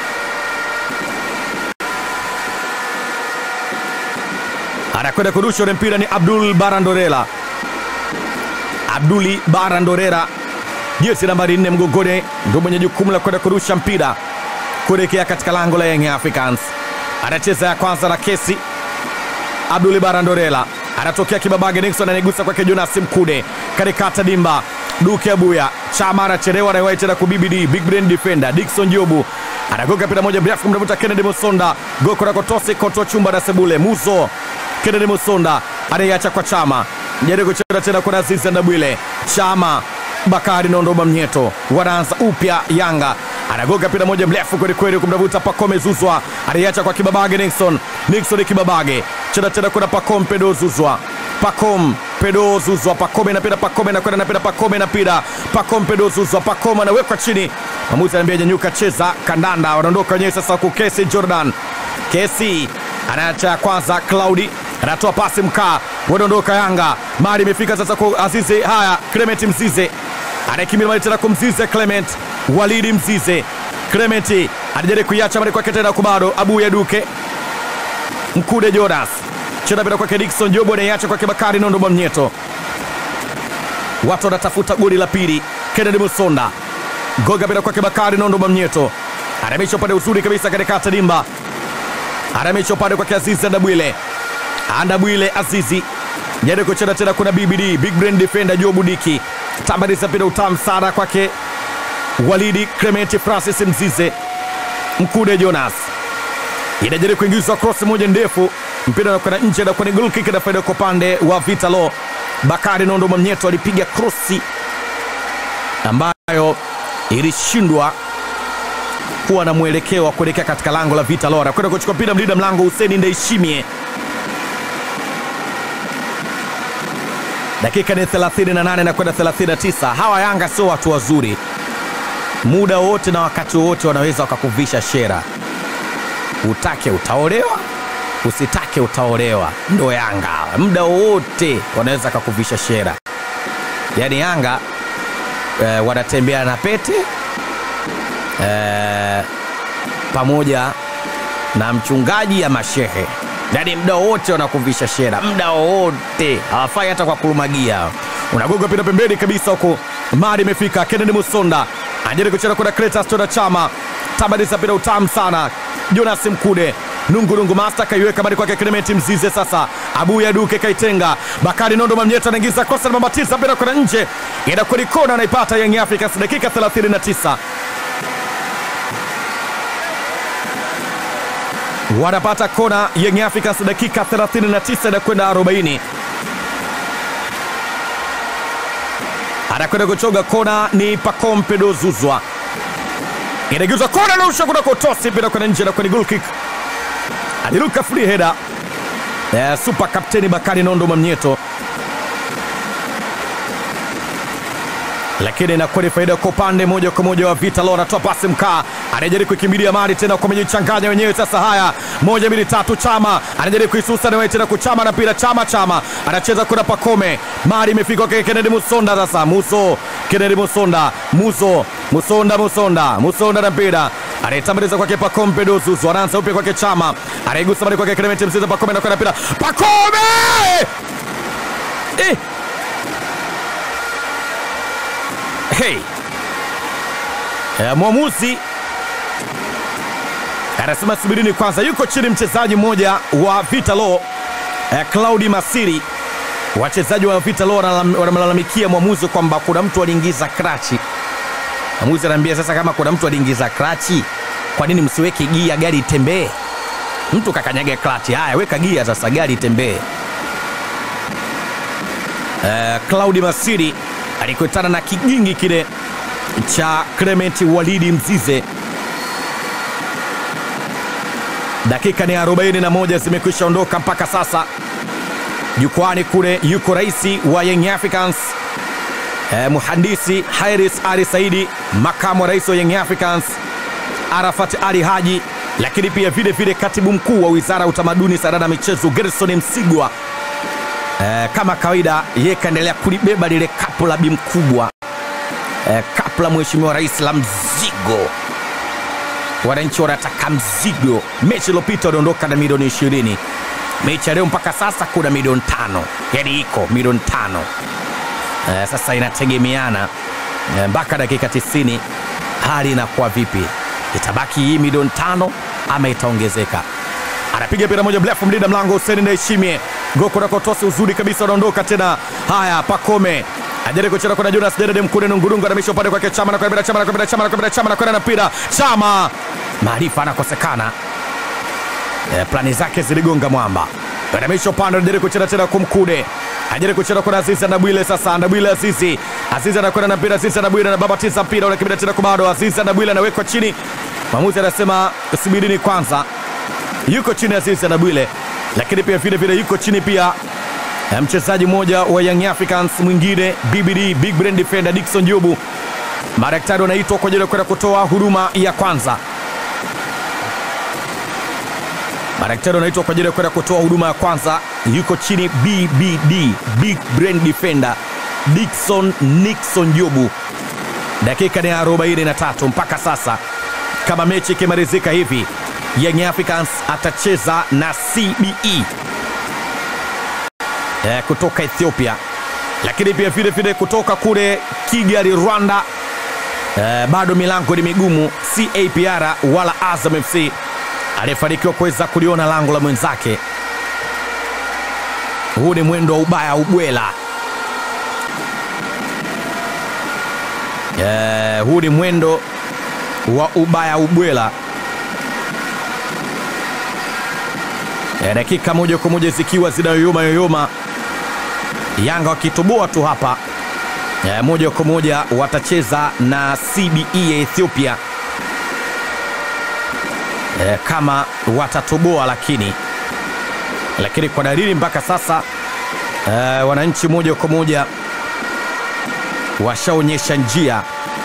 Anakwenda kurusha ule mpira ni Abdul Barandorela, Abduli Barandorela, jezi nambari nne mgongoni, ndio mwenye jukumu la kwenda kurusha mpira kuelekea katika lango la Young Africans. Anacheza ya kwanza na Kesi Abduli Barandorela anatokea kibabage, Nixon anaigusa kwake Jonas Mkude katikata dimba Duke Abuya Chama anachelewa na tena kubibidi big brain defender Dickson Jobu anagoka mpira moja mrefu kumtafuta Kennedy Musonda goko na kotosi koto chumba na sebule Muzo Kennedy Musonda anaiacha kwa Chama jaribu kucheza tena kwa Azizi Ndabwile Chama Bakari na Ndoma Mnyeto wanaanza upya Yanga anagoga mpira moja mrefu kweli kweli kumtafuta Pacome Zuzwa anaiacha kwa Kibabage Nixon Nixon Kibabage cheza tena kuna Pacome Pedo Zuzwa Pacome Pedo Zuzwa Pacome na pira Pacome na kwenda na pira Pacome na pira Pacome Pedo Zuzwa Pacome anawekwa chini. Mwamuzi anaambia nyanyuka, cheza kandanda. Wanaondoka wenyewe sasa, huku Kesi Jordan Kesi anaacha kwanza, Claudi anatoa pasi mkaa, wanaondoka Yanga. Mali imefika sasa kwa Azize. Haya, Clement Mzize anakimbia mali tena kumzize Clement Walidi Mzize Clement anajaribu kuiacha mali kwake tena kubado Abuya Duke Mkude Jonas cheza bila kwake Dickson Jobo anaiacha kwake Bakari Nondo Mwamnyeto. Watu wanatafuta goli la pili. Kennedy Musonda goga bila kwake Bakari Nondo Mwamnyeto anamisha upande uzuri kabisa katika tadimba, anamisha upande kwake Azizi Andabwile, Andabwile Azizi jaribu kucheza tena, kuna BBD big brain defender Jobu Diki tambariza mpira utamu sana kwake Walidi Clement Francis Mzize Mkude Jonas inajaribu kuingizwa cross moja ndefu, mpira unakwenda nje na kwenye goal kick na faida kwa upande wa Vitalo. Bakari Nondo Mwamnyeto alipiga krosi ambayo ilishindwa kuwa na mwelekeo wa kuelekea katika lango la Vita Lora kwenda kuchukua mpira mlinda mlango Hussein Ndaishimie. Dakika ni 38 na kwenda 39. Hawa Yanga sio watu wazuri, muda wote na wakati wote wanaweza wakakuvisha shera. Utake utaolewa, usitake utaolewa. Ndo Yanga hawa, muda wote wanaweza kakuvisha shera. Yaani Yanga eh, wanatembea na pete eh, pamoja na mchungaji ya mashehe, yaani muda wote wanakuvisha shera, muda wote hawafai hata kwa kurumagia. Unagonga pira pembeni kabisa huko, mari imefika. Kennedy Musonda anajaribu kucheza kwenda Cletus Toda Chama, tabadiza pira utamu sana. Jonas Mkude nungurungu master kaiweka bali kwake Clement Mzize. Sasa Abu Yaduke kaitenga, Bakari Nondo Mamnyeta anaingiza kosa na mabatiza pira kwenda nje, inakuwa ni kona, anaipata Young Africans dakika 39 wanapata kona Young Africans dakika 39 na kwenda 40. Anakwenda kuchoga kona ni Pacome Dozuzwa, inagizwa kona na usha kuna kotosi mpira kwenda nje na kwenda goal kick. Aliruka free header eh, super kapteni Bakari Nondo Mamnyeto, lakini inakuwa ni faida kwa upande moja kwa moja wa Vita Leo. Anatoa pasi mkaa, anajaribu kuikimbilia mali tena, kwa mejichanganya wenyewe sasa. Haya, moja mbili tatu, Chama anajaribu kuisusa na tena kuchama na pira Chama, Chama anacheza kuna Pakome, mali imefika kwa Kennedy Musonda. Sasa Muso, Kennedy Musonda, Muso, Musonda, Musonda, Musonda na mpira anaitambaliza kwake Pacome Dozuzu, anaanza upya kwake Chama, anaigusa mali kwake Clement Mzize, Pacome anakwenda mpira, Pacome eh! Hey. Eh, mwamuzi anasema subirini kwanza. Yuko chini mchezaji mmoja wa Vita Law eh, Claudi Masiri. Wachezaji wa Vita Law wanamlalamikia mwamuzi kwamba kuna mtu aliingiza krachi. Mwamuzi anaambia sasa, kama kuna mtu aliingiza krachi, kwa nini msiweke gia gari itembee? Mtu kakanyaga krachi, haya weka gia sasa, gari itembee. Eh, Claudi Masiri alikutana na kigingi kile cha Clement Walidi Mzize. Dakika ni 41 zimekwisha ondoka mpaka sasa. Jukwani kule yuko rais wa Young Africans eh, muhandisi Hairis Ali Saidi, makamu wa rais wa Young Africans Arafat Ali Haji, lakini pia vile vile katibu mkuu wa wizara ya utamaduni, sanaa na michezo Gerson Msigwa. Eh, kama kawaida yeye kaendelea kulibeba lile kapu la bi mkubwa eh, kapu la mheshimiwa rais la mzigo. Wananchi wanataka mzigo. Mechi iliyopita waliondoka na milioni ishirini. Mechi ya leo mpaka sasa kuna milioni tano, yaani iko milioni tano. Eh, sasa inategemeana eh, mpaka dakika tisini hali inakuwa vipi? Itabaki hii milioni tano ama itaongezeka? Anapiga pira moja mrefu, mlinda mlango Hussein Ndaishimie goko na kotosi uzuri kabisa, anaondoka tena. Haya, Pakome ajaribu kucheza kwa Jonas Derede Mkude Nungurungu, anamisha upande kwake Chama na kwenda Chama na kwenda Chama na kwenda Chama na kwenda na mpira Chama, maarifa anakosekana. E, plani zake ziligonga mwamba. Anamisha upande, anajaribu kucheza tena kwa Mkude, ajaribu kucheza kwa Azizi Ndabwile. Sasa Ndabwile Azizi, Azizi anakwenda na mpira, Azizi Ndabwile anababatiza mpira, unakimbia tena kwa bado Azizi Ndabwile anawekwa chini. Mwamuzi anasema subirini kwanza, yuko chini Azizi Ndabwile lakini pia vile vile yuko chini pia mchezaji mmoja wa Young Africans mwingine BBD Big Brain Defender Dickson Jobu. Madaktari wanaitwa kwa ajili ya kwenda kutoa huduma ya kwanza. Madaktari wanaitwa kwa ajili ya kwenda kutoa huduma ya kwanza. Yuko chini BBD Big Brain Defender Dickson Nixon Jobu. Dakika ni 43 mpaka sasa, kama mechi ikimalizika hivi Young Africans atacheza na CBE eh, kutoka Ethiopia, lakini pia vile vile kutoka kule Kigali Rwanda. Eh, bado milango ni migumu. CAPR wala Azam FC aliyefanikiwa kuweza kuliona lango la mwenzake. Huu ni mwendo wa ubaya ubwela. Eh, huu ni mwendo wa ubaya ubwela. E, dakika moja kwa moja zikiwa zinayoyoma yoyoma, Yanga wakitoboa tu hapa e, moja kwa moja watacheza na CBE ya Ethiopia eh, kama watatoboa, lakini lakini kwa dalili mpaka sasa eh, wananchi moja kwa moja washaonyesha njia.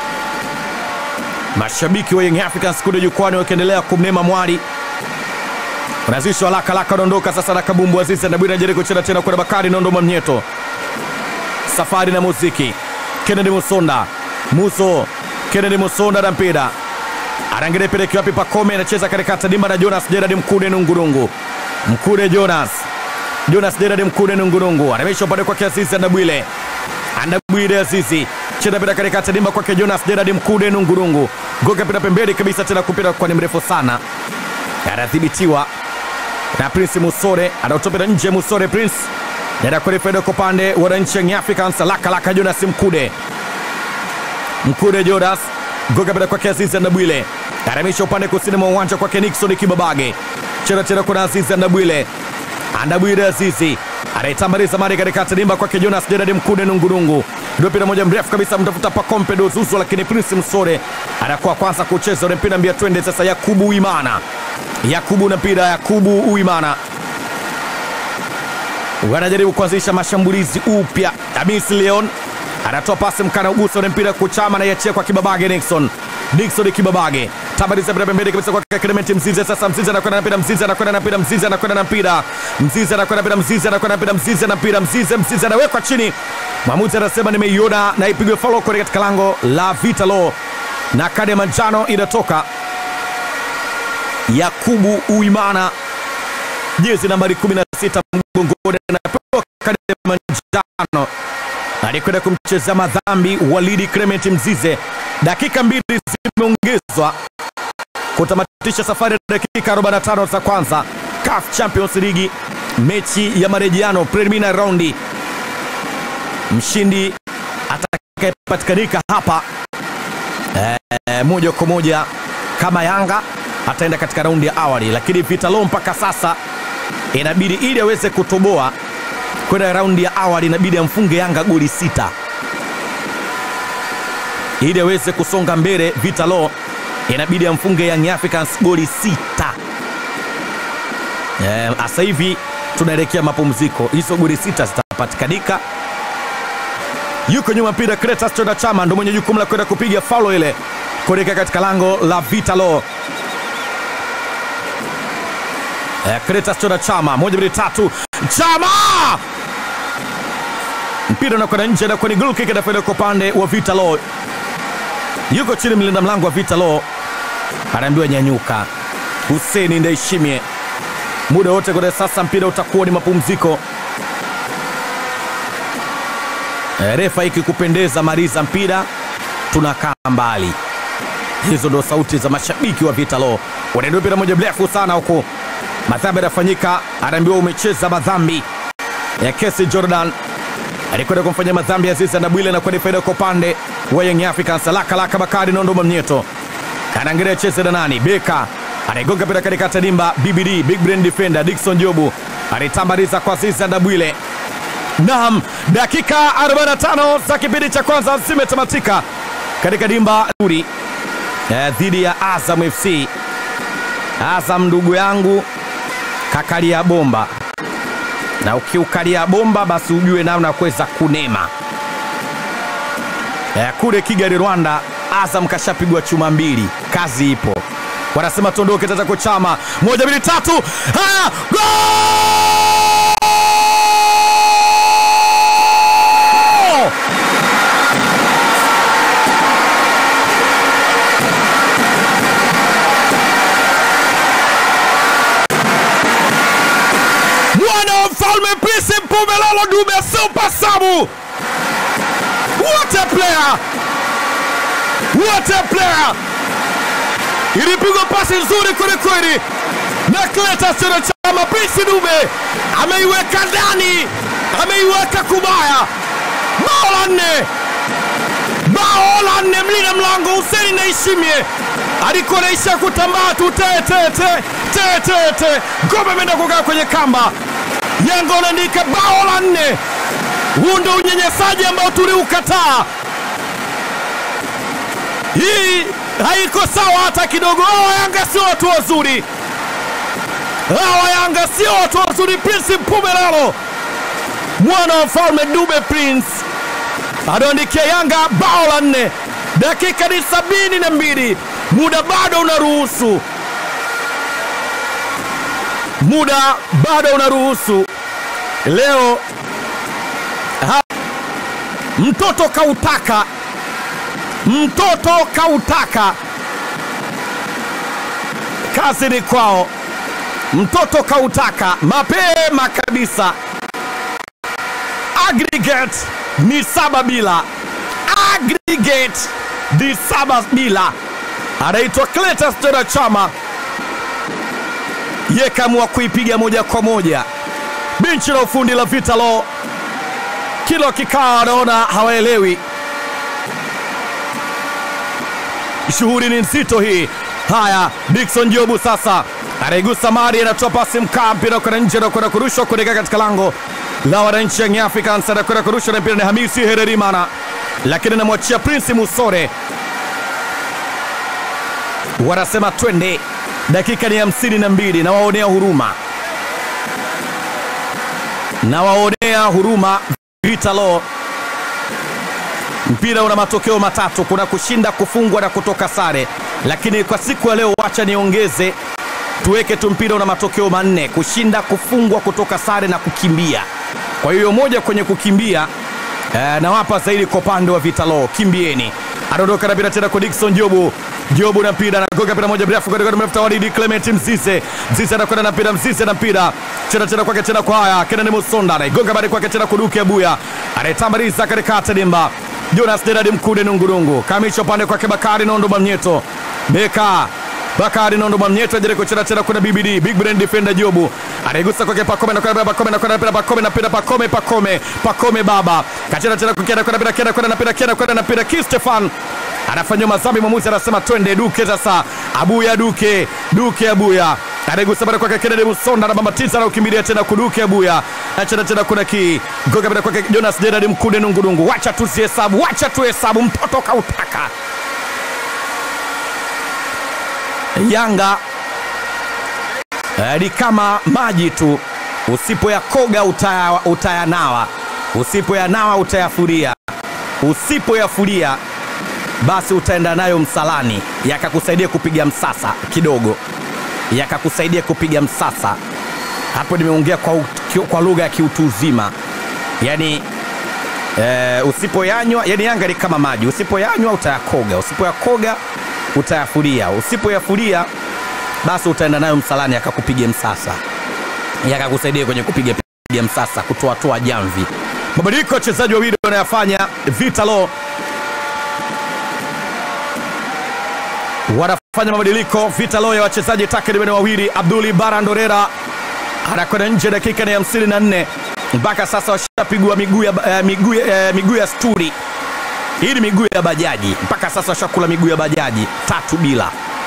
Mashabiki wa Young Africans kule jukwani wakiendelea kumnema mwali unazishwa laka laka, unaondoka sasa na kabumbu Azizi Ndabwira anajaribu kucheza tena kwa Bakari Nondoma Mnyeto, safari na muziki. Kennedy Musonda Muso, Kennedy Musonda na mpira anaangalia peleki wapi, Pakome anacheza katika tadimba na Jonas Gerard Mkude Nungurungu, Mkude Jonas Jonas Gerard Mkude Nungurungu anamesha upande kwake Azizi Ndabwile, Ndabwile Azizi cheza mpira katika tadimba kwake Jonas Gerard Mkude Nungurungu, goga mpira pembeni kabisa, tena kupita kwa ni mrefu sana, anadhibitiwa na Prince Musore anautopita nje. Musore Prince nenda kwenye faida kwa upande wa wananchi Young Africans, laka laka Jonas Mkude Mkude Jonas goga bila kwake Azizi Ndabwile aramisha upande kusini mwa uwanja kwake Nixon Kibabage cheza tena kuna Azizi Ndabwile Ndabwile Azizi anaitambaliza mari katika tadimba kwake Jonas Gerard Mkude Nungurungu ndio mpira moja mrefu kabisa mtafuta Pakompe Dozuzu, lakini Prince Msore anakuwa kwanza kucheza ule mpira mbia twende sasa. Yakubu Uimana Yakubu na mpira Yakubu Uimana wanajaribu kuanzisha mashambulizi upya. Amis Leon anatoa pasi mkana ugusa ule mpira kuchama na yachia kwa Kibabage Nixon Nixon Kibabage tabariza mpira pembeni kabisa kwa Clement Mzize. Sasa Mzize anakwenda na mpira, Mzize anakwenda na mpira, Mzize anakwenda na mpira, Mzize anakwenda na mpira, Mzize anakwenda na mpira, Mzize na mpira, Mzize Mzize anawekwa chini. Mwamuzi anasema nimeiona na ipigwe foul kule katika lango la Vitalo na kadi ya manjano inatoka. Yakubu Uimana jezi nambari 16 mgongoni anapewa kadi ya manjano alikwenda kumchezea madhambi Walidi Clement Mzize. Dakika mbili zimeongezwa kutamatisha safari ya dakika 45 za kwanza CAF Champions League, mechi ya marejeano preliminary raundi. Mshindi atakayepatikanika hapa e, moja kwa moja kama Yanga ataenda katika raundi ya awali, lakini Vitalo mpaka sasa inabidi ili aweze kutoboa kwenda raundi ya awali inabidi amfunge Yanga goli sita ili aweze kusonga mbele. Vitalo inabidi amfunge Young Africans goli sita. Sasa e, hivi tunaelekea mapumziko, hizo goli sita zitapatikanika. Yuko nyuma mpira Cletus Chonda Chama ndo mwenye jukumu la kwenda kupiga faulo ile kuelekea katika lango la Vitalo. E, Cletus Chonda Chama, moja mbili tatu, Chama mpira unakwenda nje na kwenye goal kick inafaida kwa upande wa Vitalo. Yuko chini mlinda mlango wa Vitalo anaambiwa nyanyuka. Hussein Ndaishimie, muda wote kwa sasa mpira utakuwa ni mapumziko. E, refa ikikupendeza maliza mpira, tunakaa mbali. Hizo ndo sauti za mashabiki wa Vitalo. Wanaenda mpira moja mrefu sana huko, madhambi yanafanyika, anaambiwa umecheza madhambi ya kesi Jordan alikwenda kumfanyia madhambi Azizi Ndabwile na kwenda faida kwa upande wa Young Africans. Laka laka Bakari Nondoma Mnyeto anaangalia cheze na nani, Beka anaigonga mpira katika tadimba. BBD big brain defender Dickson Jobu alitambaliza kwa Azizi Ndabwile. Naam, dakika 45 za kipindi cha kwanza zimetamatika katika dimba uri eh, dhidi ya Azam FC. Azam ndugu yangu kakalia bomba na ukiukalia bomba basi ujue namna ya kuweza kunema. E, kule Kigali Rwanda, Azam kashapigwa chuma mbili, kazi ipo. Wanasema tuondoke tata kuchama moja mbili tatu, haya mwana wa mfalme Pisi Mpumelelo Dube Super Sabu. What a player! What a player! Ilipigwa pasi nzuri kwelikweli na Cletus Chama Chama. Pisi Dube ameiweka ndani, ameiweka kubaya. Bao la nne, bao la nne. Mlinda mlango Hussein Naishimie alikuwa naisha kutambaa tu tetete tetete, ngome imeenda kukaa kwenye kamba. Yanga wanaandika bao la nne. Huu ndo unyanyasaji ambao tuliukataa. Hii haiko sawa hata kidogo. Hawa Yanga sio watu wazuri, hawa Yanga sio watu wazuri. Prince Mpumelelo mwana wa mfalme Dube Prince anaandikia Yanga bao la nne. Dakika ni sabini na mbili, muda bado unaruhusu, muda bado unaruhusu. Leo ha, mtoto kautaka, mtoto kautaka, kazi ni kwao. Mtoto kautaka mapema kabisa aggregate ni saba bila, aggregate ni saba bila. Anaitwa Cletus Tena Chama, ye kaamua kuipiga moja kwa moja. Benchi la ufundi la Vitalo kila wakikaa wanaona hawaelewi, shughuli ni nzito hii. Haya, Dickson Jobu sasa anaigusa Mari, anatoa pasi mkaa, mpira kwenda nje na kwenda kurushwa kuelekea katika lango la wananchi Young Africans. Anakwenda kurusha na mpira ni Hamisi Hererimana, lakini anamwachia Prince Musore. Wanasema twende, dakika ni hamsini na mbili. Nawaonea huruma, nawaonea huruma Vitalo. Mpira una matokeo matatu, kuna kushinda, kufungwa na kutoka sare, lakini kwa siku ya leo wacha niongeze tuweke tu mpira una matokeo manne: kushinda, kufungwa, kutoka sare na kukimbia. Kwa hiyo moja kwenye kukimbia eh, nawapa zaidi kwa upande wa Vitalo, kimbieni. Anaondoka na mpira tena kwa Dickson Jobu. Jobu na mpira anagonga mpira moja mrefu kwenda mrefu Walidi Clement Mzize. Mzize anakwenda na mpira, Mzize na mpira tena tena kwake tena kwa haya Kenan Musonda anaigonga bali kwake tena kuduke Abuya anaitambaliza katikati dimba Jonas Deradi Mkude Nungurungu kamisha upande kwake Bakari Nondo Mamnyeto Beka Bakari Nondo Mamnyeto ajaribu kucheza tena kuna BBD Big Brand defender Jobu anaigusa kwake Pakome na kwenda Pakome na kwenda Pakome na mpira Pakome Pakome Pakome baba kacheza tena kukienda kwenda mpira kwenda kwenda na mpira kwenda kwenda na mpira Ki Stefan anafanywa mazambi, mwamuzi anasema twende Duke sasa. Abuya Duke Duke Abuya anaigusa bara kwake Kennedy Musonda na Bambatiza na ukimbilia tena kuduke Abuya achana tena kuna ki goga bara kwake Jonas Gerard Mkude Nungurungu. Wacha tusihesabu, wacha tuhesabu, mtoto kautaka Yanga eh, ni kama maji tu, usipoyakoga utaya, utayanawa, usipoyanawa utayafuria, usipoyafuria basi utaenda nayo msalani, yakakusaidia kupiga msasa kidogo, yakakusaidia kupiga msasa. Hapo nimeongea kwa, u- kwa lugha ya kiutu uzima, yani e, usipoyanywa, yani Yanga ni kama maji, usipoyanywa utayakoga, usipoyakoga utayafuria, usipoyafuria basi utaenda nayo msalani, yakakupiga msasa, yakakusaidia kwenye kupiga piga msasa, kutoatoa jamvi. Mabadiliko ya wachezaji wawili wanayafanya Vitalo wanafanya mabadiliko Vitalo ya wachezaji takriban wawili. Abduli Barandorera anakwenda nje, dakika ni hamsini na nne. Mpaka sasa washapigwa miguu ya, eh, miguu ya- eh, miguu ya sturi. Hii ni miguu ya bajaji, mpaka sasa washakula miguu ya bajaji tatu bila.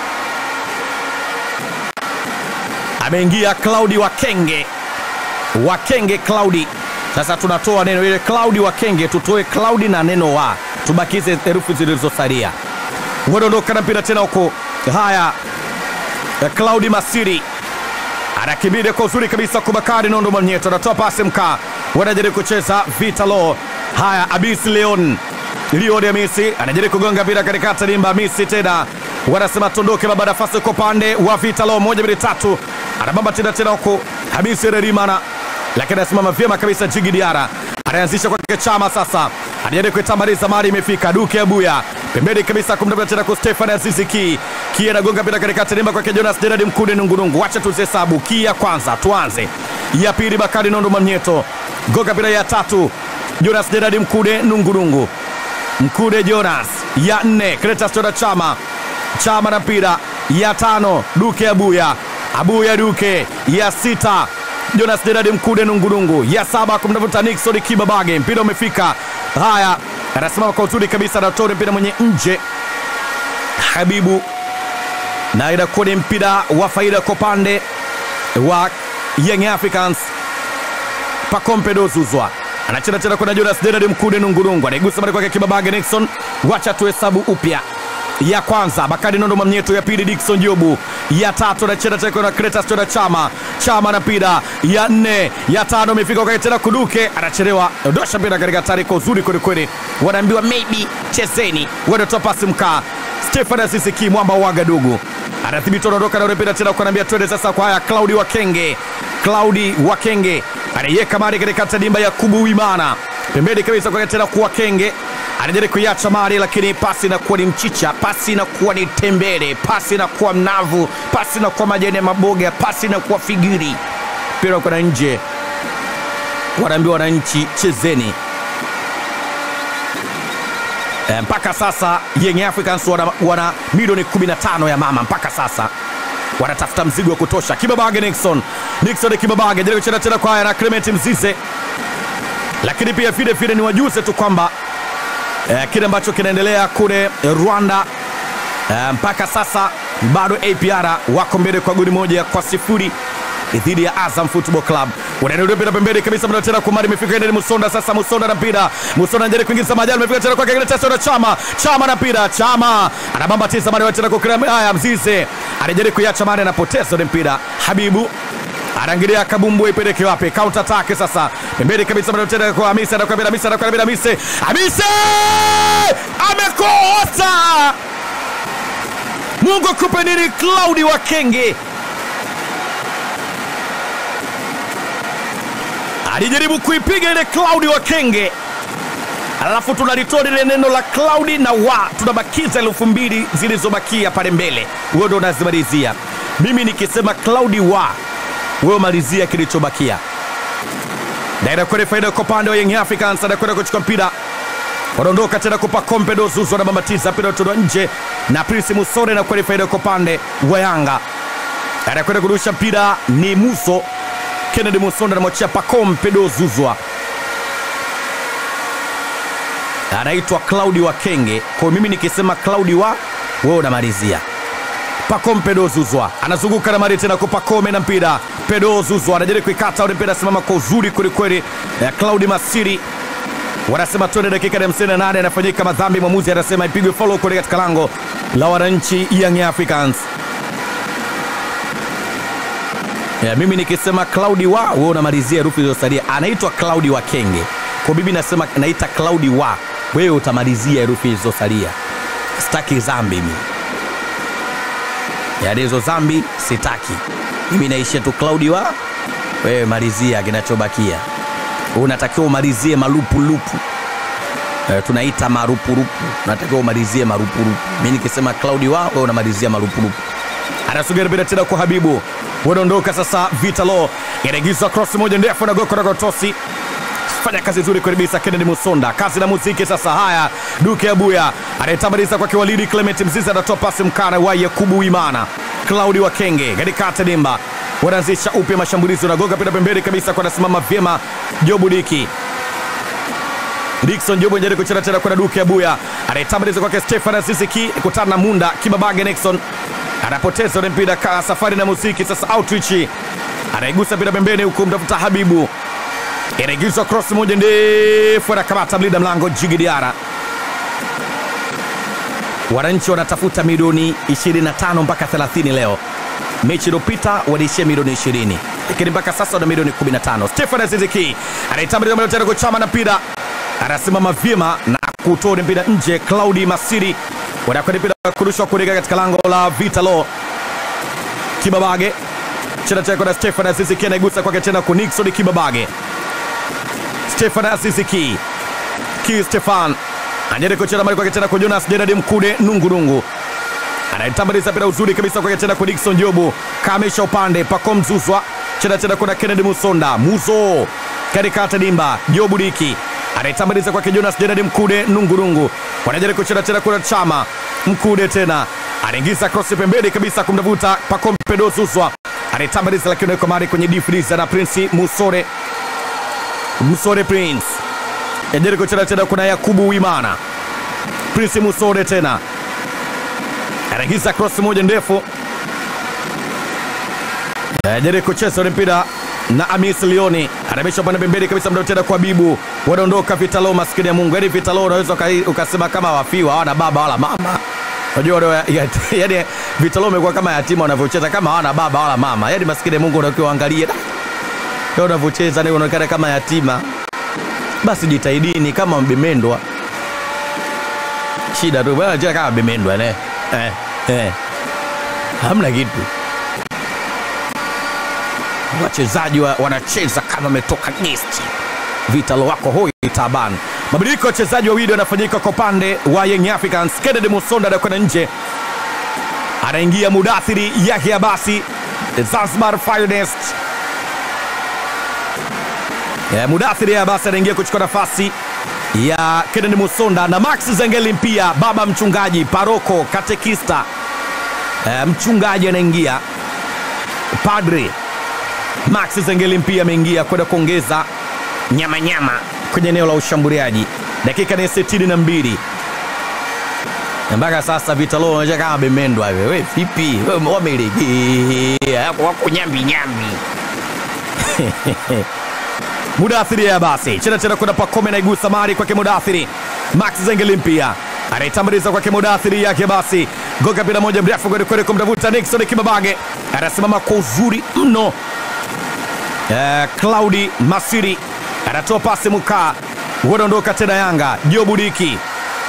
Ameingia Claudi Wakenge, Wakenge Claudi. Sasa tunatoa neno ile Claudi Wakenge, tutoe Claudi na neno wa, tubakize herufi zilizosalia wanaondoka na mpira tena huko. Haya, Claudi Masiri anakimbilia kwa uzuri kabisa kwa Bakari Nondo Mwamnyeto, anatoa pasi mkaa, wanajaribu kucheza Vitalo. Haya, Abis Leon Leon Hamisi anajaribu kugonga mpira katikati limba. Hamisi tena wanasema tondoke, baba nafasi kwa upande wa Vitalo, moja mbili tatu, anabamba tena tena huko Hamisi Rerimana, lakini anasimama vyema kabisa. Jigi Diara anaanzisha kwake Chama, sasa anajaribu kuitambaliza, mali imefika Duke Abuya pembeni kabisa kumtafuta tena kwa Stefan Azizi Ki Ki anagonga mpira katikati limba kwake Jonas Gerard Mkude Nungunungu. Wacha tuzihesabu Ki ya kwanza, tuanze ya pili, Bakari Nondo Mamnyeto gonga mpira ya tatu, Jonas Gerard Mkude Nungunungu Mkude Jonas ya nne, Cletus Toda Chama Chama na mpira ya tano, Duke Abuya Abuya Duke ya sita, Jonas Gerard Mkude Nungunungu ya saba, kumtafuta Nixon Kibabage, mpira umefika. Haya, anasimama kwa uzuri kabisa, anatoa mpira mwenye nje Habibu, na inakuwa ni mpira wa faida kwa upande wa Young Africans. Pacome Dozuzwa anacheza tena kwenda Jonas Gerard Mkude Nungurungu anaigusa mali kwake Kibabage Nixon, wacha tuhesabu upya ya kwanza Bakari Nondo Mamnyeto, ya pili Dickson Jobu, ya tatu anacheza tena na Cletus Tona Chama, Chama na mpira, ya nne, ya tano imefika kwa tena Kuduke, anachelewa dosha mpira katika hatari kwa uzuri kweli kweli, wanaambiwa maybe chezeni, wanatoa pasi mkaa. Stefan Asisiki mwamba wa Wagadugu anathibiti, anaondoka na mpira tena, kuambia twende sasa kwa haya. Claudi Wakenge, Claudi Wakenge anaiweka mali katika tadimba ya Kubu Wimana pembeni kabisa kwa tena kwa Kenge anajaribu kuiacha mali, lakini pasi inakuwa ni mchicha, pasi inakuwa ni tembele, pasi inakuwa mnavu, pasi inakuwa majani ya maboga, pasi inakuwa figiri, mpira uko na nje, wanaambiwa wananchi chezeni. E, mpaka sasa Young Africans wana, wana milioni 15 ya mama mpaka sasa wanatafuta mzigo wa kutosha. Kibabage Nixon, Nixon Kibabage jaribu kucheza tena kwa haya na Clement Mzize, lakini pia vile vile ni wajuze tu kwamba eh, kile ambacho kinaendelea kule Rwanda eh, mpaka sasa bado APR wako mbele kwa goli moja kwa sifuri dhidi ya Azam Football Club. Unaendelea mpira pembeni kabisa, mna tena kumari imefika ndani Musonda sasa, Musonda na mpira, Musonda anajaribu kuingiza majali, imefika tena kwa kile tesa na Chama, Chama na mpira, Chama anabamba tisa mara tena kwa kila haya, Mzize anajaribu kuiacha mara, anapoteza ile mpira, Habibu anaangalia kabumbu ipeleke wapi? Counter attack sasa, pembeni kabisa, mna tena kwa Hamisa, anakwambia Hamisa, anakwambia Hamisa, Hamisa amekosa. Mungu akupe nini, Claudi Wakenge alijaribu kuipiga ile Claudi Wakenge, alafu tunalitoa lile neno la Claudi na wa, tunabakiza elfu mbili zilizobakia pale mbele, wewe ndo unazimalizia. Mimi nikisema Claudi wa, wewe malizia kilichobakia. Na inakwenda faida kwa upande wa Young Africans, anakwenda kuchukua mpira wanaondoka tena kupa kompe dozuzu anabambatiza mpira utolewa nje na Prince Musore na kwenda faida kwa upande wa Yanga, anakwenda kurusha mpira ni Muso Kennedy Musonda anamwachia Pacome Dozuzwa, anaitwa Claudi Wakenge. Kwa mimi nikisema Claudi wa, wewe unamalizia Pacome Pedozuzwa anazunguka na mari tena kwa Pacome na mpira. Pedozuzwa anajaribu kuikata ule mpira, simama kwa uzuri kwelikweli. Claudi Masiri wanasema twende dakika ya 58 anafanyika madhambi, mwamuzi anasema ipigwe follow kule katika lango la wananchi Young Africans. Ya, mimi nikisema Claudi wa wewe unamalizia herufi zilizosalia. Anaitwa Claudi wa Kenge, kwa mimi nasema naita Claudi wa wewe utamalizia herufi zilizosalia. Sitaki zambi mimi, yaani hizo zambi sitaki mimi, naishia tu Claudi wa wewe malizia kinachobakia. Unatakiwa umalizie malupulupu e, tunaita marupurupu, unatakiwa umalizie marupurupu. Mimi nikisema Claudi wa wewe unamalizia marupurupu. Anasogea mpira tena kwa Habibu wanaondoka sasa. Vitalo inaingizwa cross moja ndefu na goko na Tosi, fanya kazi nzuri kabisa. Kennedy Musonda, kazi na muziki sasa. Haya, Duke Abuya anayetamaliza kwa kiwalidi. Clement Mzizi anatoa pasi mkana wa Yakubu Imana. Claudi Wakenge katikati dimba wanaanzisha upya mashambulizi, unagonga pita pembeni kabisa, kwa anasimama vyema Jobu Diki Dickson Jobu njaribu kucheza tena kwa Duke Abuya anayetamaliza kwake Stefan Aziziki kutana na Munda Kibabage Nixon anapoteza ule mpira ka safari na muziki sasa. Outreach anaigusa mpira pembeni huku mtafuta Habibu, inaingizwa cross moja ndefu, anakamata mlinda mlango Jigi Diara. Wananchi wanatafuta milioni 25 mpaka 30 leo. Mechi iliyopita waliishia milioni 20, lakini mpaka sasa wana milioni 15. Stefan Aziziki anaitambulia tena kuchama na mpira, anasimama vyema na kutoa mpira nje. Claudi Masiri wanakwenda mpira kurushwa kuelekea katika lango la Vitalo. Kibabage chena chako na Stefan Aziziki anaigusa kwake tena kwa Nixon Kibabage. Stefan Aziziki ki Stefan anajaribu kucheza mali kwake tena kwa Jonas Gerard Mkude nungunungu anaitambuliza mpira uzuri kabisa kwake tena kwa Dickson Jobu kamisha upande Pacome Zuzwa chena tena kuna Kennedy Musonda Muzo katikati dimba Jobu Diki anaitambuliza kwake Jonas Gerard Mkude nungunungu wanajaribu kucheza tena kuna Chama Mkude tena anaingiza cross pembeni kabisa kumtafuta Pacome Pedro Zuzwa anaitambuliza lakini yuko mari kwenye difriza na Prince Musore Musore Prince anajaribu kucheza tena kuna Yakubu Wimana Prince Musore tena anaingiza cross moja ndefu anajaribu kucheza ule mpira na Amis Lioni anamisha upande pembeni kabisa, mda tena kwa Bibu, wanaondoka Vitalo. Maskini ya Mungu, yaani Vitalo unaweza ukasema kama wafiwa hawana baba wala mama, Unajua wale ya- yaani Vitalo umekuwa kama yatima wanavyocheza kama hawana baba wala mama. Yaani maskini Mungu unakiwa angalie. Leo unavyocheza ni unaonekana kama yatima. Basi jitahidini kama mbemendwa. Shida tu bwana cheza kama mbemendwa ne. Eh, eh. Hamna kitu. Wachezaji wa, wanacheza kama wametoka gesti. Vitalo wako hoi taban. Mabadiliko ya wachezaji wawili yanafanyika kwa upande wa Young Africans. Kennedy Musonda anakwenda nje, anaingia Mudathiri Yahya Basi, Zanzibar Finest. Yeah, Mudathiri Yahya Basi anaingia kuchukua nafasi ya Kennedy Musonda na Max Zengeli pia, baba mchungaji, paroko, katekista, eh, mchungaji anaingia, padri Max Zengeli pia ameingia kwenda kuongeza nyama nyama kwenye eneo la ushambuliaji. Dakika ni sitini na mbili na mpaka sasa Vitalo wanaonyesha kama bemendwa hivi. We vipi? We wamelegea wako wako nyambi nyambi. Mudathiri ya basi chena tena kuna Pakome na igusa mari kwake Mudathiri. Max Zengeli pia anaitambuliza kwake Mudathiri yake basi goga bila moja mrefu kweli kweli kumtafuta Nixon Kibabage anasimama kwa uzuri mno. Eh, Claudi Masiri anatoa pasi Mukaa, wanaondoka tena Yanga. Jobu Diki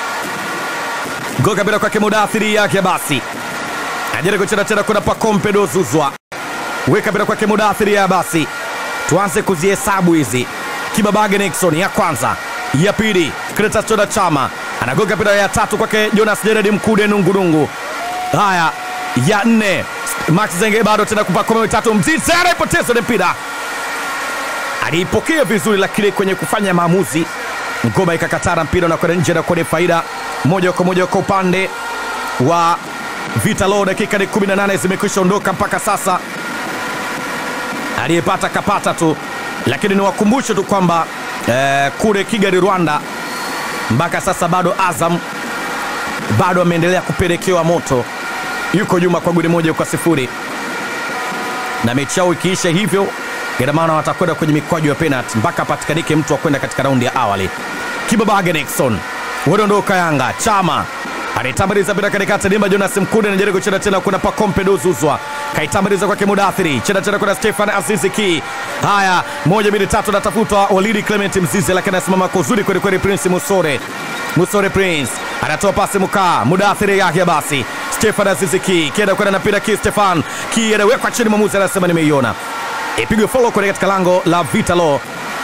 goga bila kwake Mudathiri yake basi ajaribu kucheza tena, kuna Pakompe Dozuzwa weka bila kwake Mudathiri ya basi. Tuanze kuzihesabu hizi. Kibabage Nixon ya kwanza, ya pili Cletus Toda Chama anagoga bila ya tatu kwake Jonas Jeredi Mkude Nungurungu. Haya, ya nne Max Zenge bado tena kupakoma mitatu, Mzize anaipoteza ile mpira aliipokea vizuri, lakini kwenye kufanya maamuzi ngoma ikakatara, mpira unakwenda nje na kwenye faida moja kwa moja kwa upande wa Vitalo. Dakika ni 18 zimekwisha ondoka mpaka sasa, aliyepata kapata tu, lakini niwakumbushe tu kwamba eh, kule Kigali Rwanda, mpaka sasa bado Azam bado ameendelea kupelekewa moto, yuko nyuma kwa goli moja kwa sifuri na mechi yao ikiisha hivyo, ina maana watakwenda kwenye mikwaju ya penalti mpaka apatikanike mtu wa kwenda katika raundi ya awali. Kibabage Nixon wanaondoka Yanga. Chama anaitambaliza bila katikati, Dimba Jonas Mkude anajaribu kucheza tena, kuna Pakompe Dozuzwa kaitambaliza kwake Mudathiri, cheza tena kuna Stefan Azizi Ki. Haya, moja mbili tatu, natafutwa Walidi Clement Mzize, lakini anasimama kwa uzuri kweli kweli. Prince Musore Musore Prince anatoa pasi Mukaa, Mudathiri yake basi Stefan Azizi Ki kienda kwenda na mpira Ki Stefan Ki anawekwa chini, mwamuzi anasema nimeiona, ipigwe follow kwenye katika lango la Vitalo.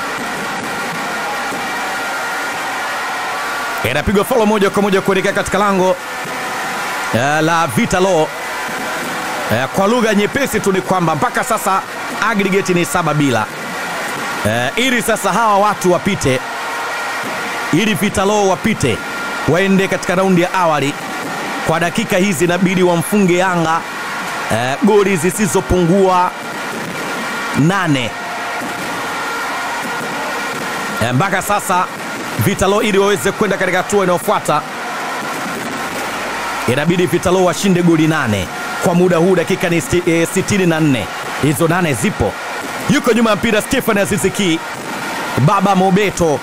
inapigwa follow moja kwa moja kuelekea katika lango eh, la Vitalo. Eh, kwa lugha nyepesi tu ni kwamba mpaka sasa aggregate ni saba bila. Eh, ili sasa hawa watu wapite, ili Vitalo wapite waende katika raundi ya awali, kwa dakika hizi inabidi wamfunge Yanga eh, goli zisizopungua nane eh, mpaka sasa Vitalo ili waweze kwenda katika hatua inayofuata inabidi Vitalo washinde goli nane kwa muda huu, dakika ni sti- eh, sitini na nne. Hizo nane zipo. Yuko nyuma ya mpira Stefan Aziziki, Baba Mobeto.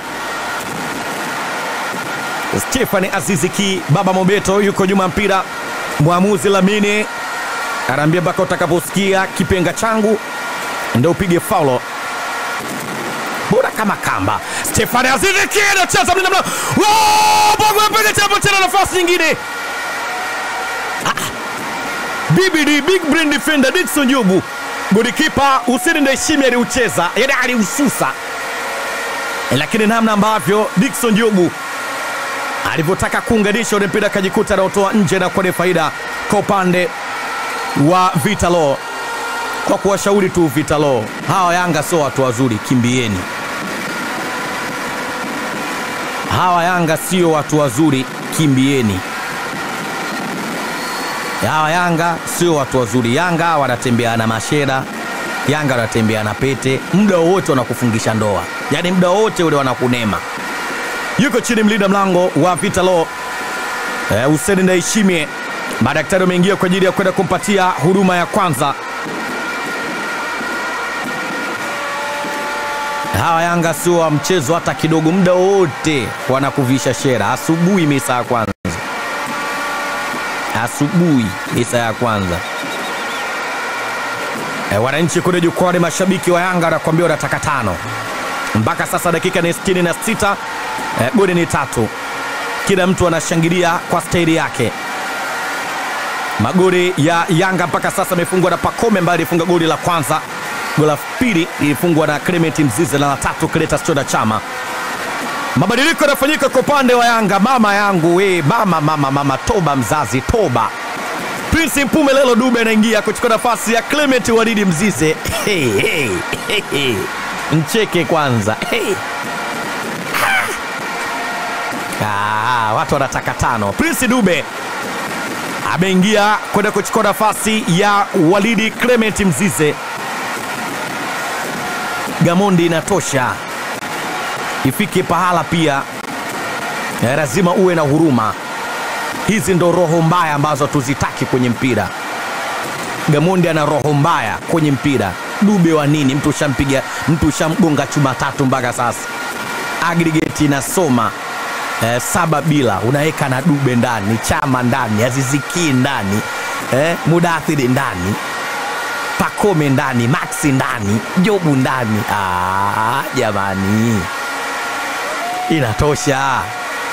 Stefan Aziziki, Baba Mobeto yuko nyuma ya mpira. Mwamuzi Lamini anaambia mpaka utakaposikia kipenga changu ndio upige faulo bora kama kamba. Stefani Azizi Ki anacheza mlinda mlango. Oh, Bongo apiga tena tena nafasi nyingine. Ah. BBD big brain defender Dickson Jobu. Golikipa Hussein Ndayishimiye aliucheza, yaani aliususa. Lakini namna ambavyo Dickson Jobu alivyotaka kuunganisha ule mpira akajikuta anaotoa nje na kwenye faida kwa upande wa Vitalo kwa kuwashauri tu Vitalo, hawa Yanga sio watu wazuri, kimbieni. Hawa Yanga sio watu wazuri, kimbieni. Hawa Yanga sio watu wazuri. Yanga wanatembea na mashera, Yanga wanatembea na pete, muda wowote wanakufungisha ndoa, yaani muda wowote ule wanakunema. Yuko chini mlinda mlango wa Vitalo eh, Hussein Ndayishimiye. Madaktari wameingia kwa ajili ya kwenda kumpatia huduma ya kwanza. Hawa Yanga sio wa mchezo hata kidogo, muda wote wanakuvisha shera. Asubuhi misa ya kwanza, asubuhi misa ya kwanza. E, wananchi kule jukwani, mashabiki wa Yanga wanakuambia wanataka tano. Mpaka sasa dakika ni sitini na sita e, goli ni tatu, kila mtu anashangilia kwa staili yake. Magoli ya Yanga mpaka sasa amefungwa na Pacome ambaye alifunga goli la kwanza. Goli la pili lilifungwa na Clement Mzize na la tatu Cletus Chota Chama. Mabadiliko yanafanyika kwa upande wa Yanga. Mama yangu we, mama mama mama, toba mzazi, toba. Prince Mpume Lelo Dube anaingia kuchukua nafasi ya Clement Walidi Mzize. Hey, hey, hey, hey. Mcheke kwanza hey. Ah, watu wanataka tano. Prince Dube ameingia kwenda kuchukua nafasi ya Walidi Clement Mzize. Gamondi inatosha, ifike pahala pia eh, lazima uwe na huruma. Hizi ndo roho mbaya ambazo tuzitaki kwenye mpira. Gamondi ana roho mbaya kwenye mpira. Dube wa nini? Mtu ushampiga, mtu ushamgonga chuma tatu mpaka sasa, aggregate inasoma eh, saba bila, unaweka na Dube ndani, Chama ndani, Aziziki ndani, eh, Mudathiri ndani, Pakome ndani, Maxi ndani, Jobu ndani. Ah, jamani, inatosha,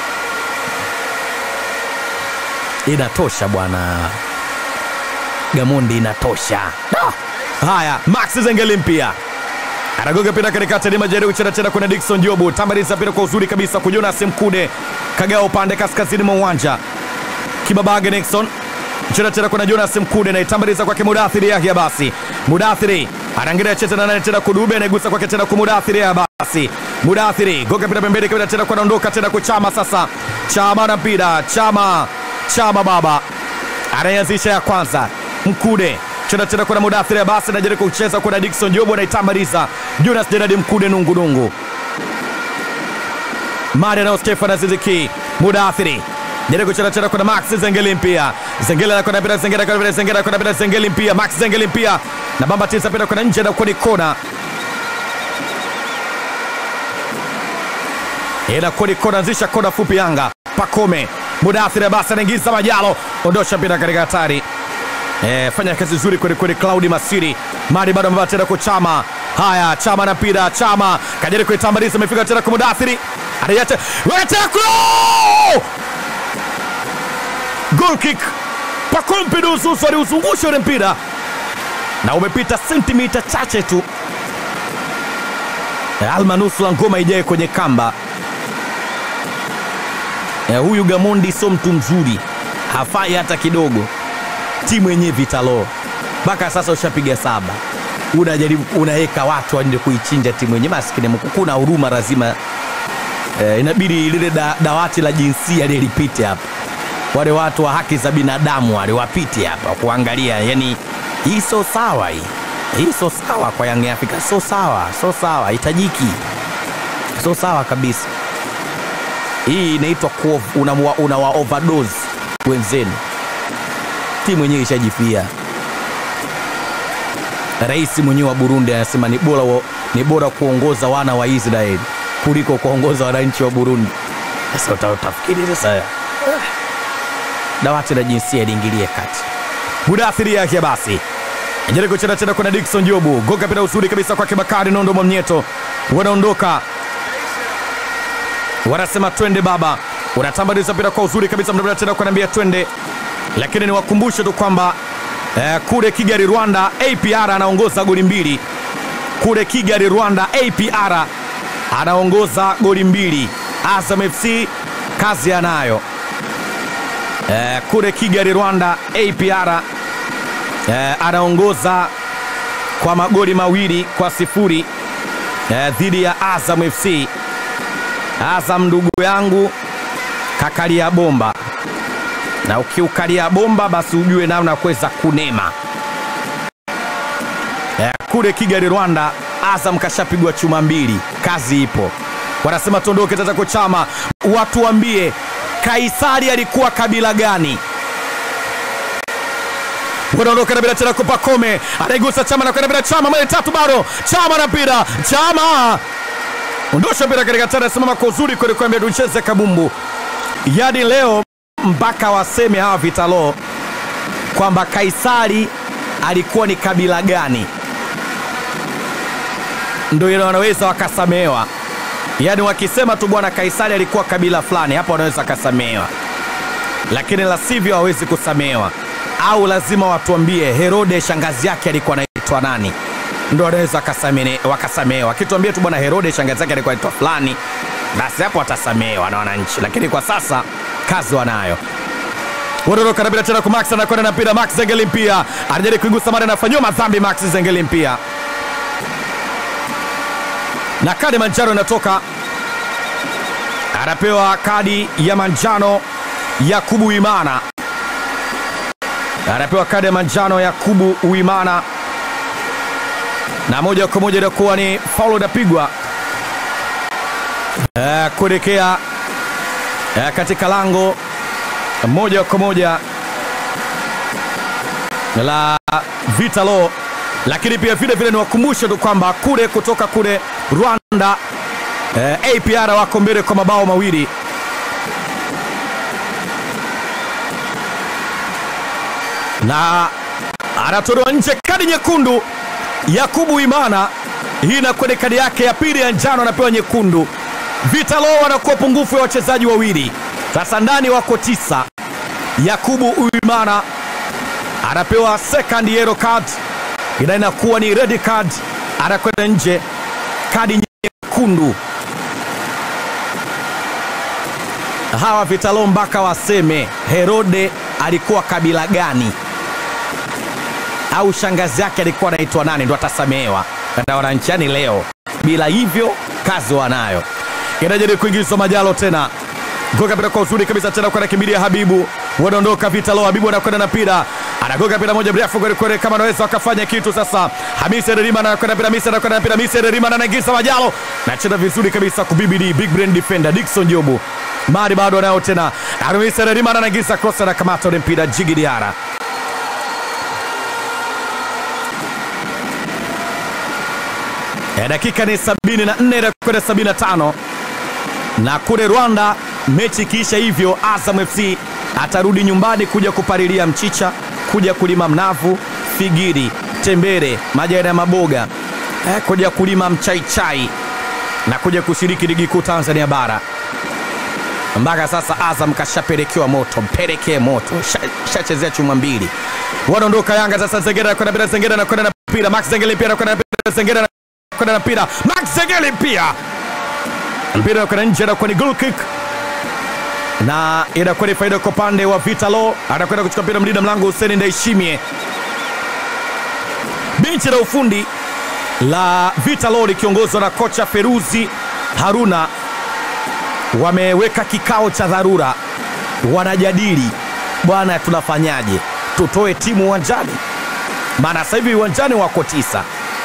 inatosha bwana. Gamondi inatosha. Ah, haya, Max Zengeli mpia anagonga pira katikati, ni majaribu chena tena, kuna Dickson Jobu tambariza pira kwa uzuri kabisa kwa Jonas Mkude, kagao upande kaskazini mwa uwanja, Kibabage Nixon chena tena, kuna Jonas Mkude na itambariza kwake Mudathiri Yahya. Basi Mudathiri anaangalia cheza na nane tena, Kudube anaigusa kwake tena kwa Mudathiri Yahya. Basi Mudathiri gonga pira pembeni kabisa tena, kwa naondoka tena kwa Chama. Sasa Chama na mpira Chama, Chama baba anayeanzisha ya kwanza Mkude cheza tena kuna Mudathiri basi anajaribu kucheza kuna Dickson Jobo anaitambaliza Jonas Gerard Mkude nungunungu Mari na Stefan Aziziki Mudathiri jaribu kucheza tena kuna Max Zengeli mpia Zengeli anakwenda bila Zengeli anakwenda bila Zengeli anakwenda bila Zengeli mpia Max Zengeli mpia na bamba tisa pira kuna nje na kwa kona ila kodi kona anzisha kona fupi Yanga Pakome Mudathiri basi anaingiza Majalo ondosha mpira katika hatari E, fanya kazi nzuri kweli kweli Claudi Masiri Mari bado amebaa tena kwa Chama. Haya, Chama na mpira, Chama kajaribu kuitambaliza, amefika tena kwa Mudathiri, anaiacha weteko, goal kick. Pacome Dususu aliuzungusha ule mpira na umepita sentimita chache tu, e, almanusula ngoma ijae kwenye kamba. E, huyu Gamondi sio mtu mzuri, hafai hata kidogo timu yenyewe vitalo mpaka sasa ushapiga saba, unajaribu unaweka watu waende kuichinja timu yenyewe. Maskini Mungu, kuna huruma lazima eh, inabidi lile da, dawati la jinsia lilipite hapa, wale watu wa haki za binadamu wale wapite hapa kuangalia, yani hii sio sawa, hii hii sio sawa kwa Young Africa, sio sawa, sio sawa, hitajiki, sio sawa kabisa. Hii inaitwa unawa una overdose wenzenu timu yenyewe ishajifia. Rais mwenyewe wa Burundi anasema ni bora, ni bora kuongoza wana wa Israeli kuliko kuongoza wananchi wa Burundi. Sasa utafikiri sasa dawati la jinsia liingilie kati. Mudathiri Yahya basi jaribu kucheza tena, kuna Dickson Jobu goga pira uzuri kabisa kwake Bakari Nondo Mwamnyeto, wanaondoka wanasema twende baba, unatambaliza pira kwa uzuri kabisa, mnabada tena kuambia twende lakini niwakumbushe tu kwamba eh, kule Kigali Rwanda APR anaongoza goli mbili. Kule Kigali Rwanda APR anaongoza goli mbili. Azam FC kazi anayo eh, kule Kigali Rwanda APR eh, anaongoza kwa magoli mawili kwa sifuri eh, dhidi ya Azam FC. Azam ndugu yangu kakalia bomba na ukiukalia bomba basi ujue namna ya kuweza kunema. Eh, kule Kigali Rwanda, Azam kashapigwa chuma mbili, kazi ipo. Wanasema tuondoke Tatako Chama, watuambie Kaisari alikuwa kabila gani? Wanaondoka na bila tena kwa Pacome, anaigusa Chama na kwenda bila Chama, mali tatu bado Chama na mpira, Chama ondosha mpira katika tena, simama kwa uzuri kweli, kwambia tucheze kabumbu yadi leo mpaka waseme hawa Vitalo kwamba Kaisari alikuwa ni kabila gani, ndio ile wanaweza wakasamehewa. Yaani wakisema tu bwana Kaisari alikuwa kabila fulani, hapo wanaweza wakasamehewa, lakini la sivyo hawezi kusamehewa. Au lazima watuambie Herode shangazi yake alikuwa anaitwa nani, ndio wanaweza wakasamene- wakasamehewa. Akituambia tu bwana Herode shangazi yake alikuwa anaitwa fulani, basi hapo watasamehewa na wananchi, lakini kwa sasa kazi wanayo wanaondoka na bila tena kwa Max anakwenda na mpira Max Zengeli mpia anajaribu kuigusa mara anafanyiwa madhambi Max Zengeli mpia na kadi manjano inatoka, anapewa kadi ya manjano Yakubu Imana, anapewa kadi ya manjano Yakubu Uimana, na moja kwa moja inakuwa ni faulu inapigwa eh, kuelekea eh, katika lango moja kwa moja la Vitalo, lakini pia vile vile niwakumbushe tu kwamba kule kutoka kule Rwanda eh, APR wako mbele kwa mabao mawili na anatolewa nje, kadi nyekundu Yakubu Imana. Hii inakuwa ni kadi yake ya pili ya njano, anapewa nyekundu. Vitalo wanakuwa pungufu ya wachezaji wawili, sasa ndani wako tisa. Yakubu Uimana anapewa second yellow card, ina inakuwa ni red card, anakwenda nje, kadi nyekundu. Hawa Vitalo mpaka waseme Herode alikuwa kabila gani au shangazi yake alikuwa anaitwa nani, ndo atasamehewa na wananchiani leo. Bila hivyo kazi wanayo. Inajaribu kuingizwa Majalo tena goga mpira kwa uzuri kabisa tena kwa nakimbilia Habibu, wanaondoka Vitalo. Habibu anakwenda na mpira, anagoga mpira moja mrefu kweli kweli, kama anaweza wakafanya kitu sasa. Hamisi Erima anakwenda mpira, Hamisi anakwenda na mpira, Hamisi Erima anaingiza Majalo, nacheza vizuri kabisa kubibidi big brain defender Dickson Jobu Mari bado anayo tena, Hamisi Erima anaingiza cross, anakamata ule mpira Jigi Diara E, dakika ni 74 na kwenda 75 na kule Rwanda mechi ikiisha hivyo, Azam FC atarudi nyumbani kuja kupalilia mchicha, kuja kulima mnavu, figiri, tembere, majani ya maboga e, kuja kulima mchaichai na kuja kushiriki ligi kuu Tanzania bara. Mpaka sasa Azam kashapelekewa moto, mpelekee moto, shachezea chuma mbili. Wanaondoka Yanga sasa, Zengera anakwenda mpira, Zengera anakwenda na mpira, Max Zengeli pia anakwenda na mpira, Zengera kwenda na mpira Max Zengeli pia mpira kwenda nje, anakuwa ni goal kick na inakuwa ni faida kwa upande wa Vitalo. Anakwenda kuchukua mpira mlinda mlango Hussein Ndaishimie. Benchi la ufundi la Vitalo likiongozwa na kocha Feruzi Haruna wameweka kikao cha dharura, wanajadili bwana, tunafanyaje, tutoe timu uwanjani? Maana sasa hivi uwanjani wako tisa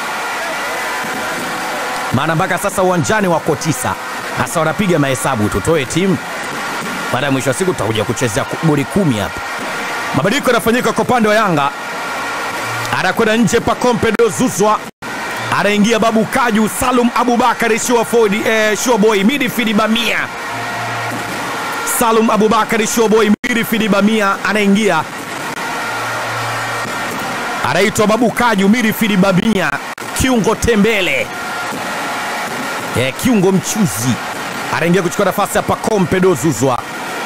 maana mpaka sasa uwanjani wako tisa. Sasa wanapiga mahesabu, tutoe timu baada ya mwisho wa siku tutakuja kuchezea goli kumi hapa. Mabadiliko yanafanyika kwa upande wa Yanga, anakwenda nje Pakompedo Zuzwa, anaingia Babu Kaju, Salum Abubakari, Shuaboy eh, Shuaboy midfield Bamia, Salum Abubakari, Shuaboy midfield Bamia anaingia, anaitwa Babu Kaju, midfield Bamia, kiungo tembele Eh, kiungo mchuzi anaingia kuchukua nafasi ya Pacome Dozuzwa.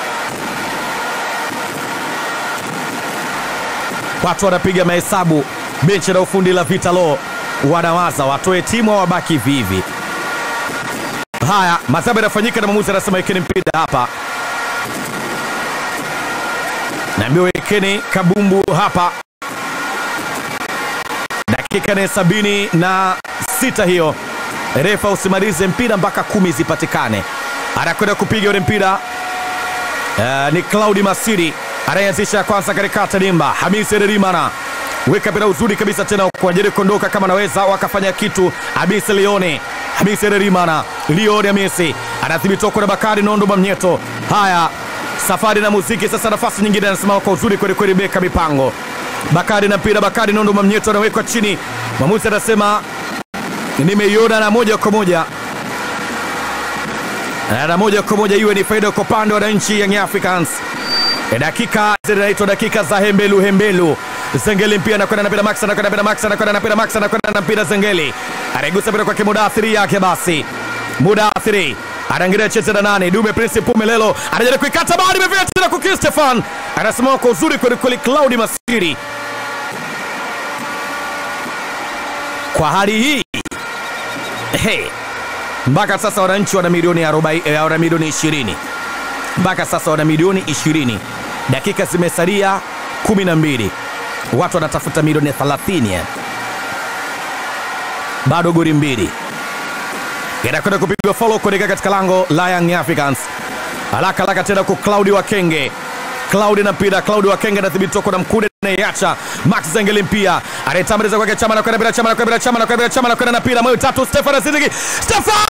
Watu wanapiga mahesabu, benchi la ufundi la Vitalo wanawaza watoe timu au wabaki hivi hivi. Haya, madhabu yanafanyika na mwamuzi anasema wekeni mpira hapa, naambiwa wekeni kabumbu hapa. Dakika ni sabini na sita hiyo refa usimalize mpira mpaka kumi zipatikane. Anakwenda kupiga ule mpira uh, ni Claudi Masiri anayeanzisha kwanza katikati dimba. Hamisi Ererimana weka mpira uzuri kabisa tena kwa ajili kuondoka kama anaweza wakafanya kitu. Hamisi Lione, Hamisi Ererimana, Lione Hamisi anathibitiwa kwa Bakari Nondo Mamnyeto. Haya, safari na muziki sasa, nafasi nyingine anasimama kwa uzuri kweli kweli, beka mipango Bakari na mpira, Bakari Nondo Mamnyeto anawekwa chini, mwamuzi anasema nimeiona na moja kwa moja na moja kwa moja iwe ni faida kwa upande wa wananchi Young Africans. E, dakika zinaitwa dakika za hembelu hembelu. Zengeli mpira anakwenda na mpira Max anakwenda na mpira Max anakwenda na mpira Max anakwenda na mpira Zengeli anaigusa mpira kwake Mudathiri yake basi Mudathiri anaangalia cheza na nane Dume Prince Pumelelo anajaribu kuikata bali imefika tena kwa Stefan anasimama kwa uzuri kweli kweli Claudi Masiri kwa hali hii hey. Mpaka sasa wananchi wana milioni 40 eh, wana milioni 20 mpaka sasa wana milioni 20 dakika zimesalia 12 watu wanatafuta milioni 30 ya. bado goli mbili inakwenda kupigwa follow kuelekea katika lango la Young Africans haraka haraka tena kwa Claudi Wakenge Claudi na mpira Claudi Wakenge anathibitiwa kwa mkude anaiacha Max Zengeli mpia anayetambuliza kwake Chama anakwenda bila Chama anakwenda bila Chama anakwenda bila Chama anakwenda na mpira moyo tatu Stefan Aziziki Stefan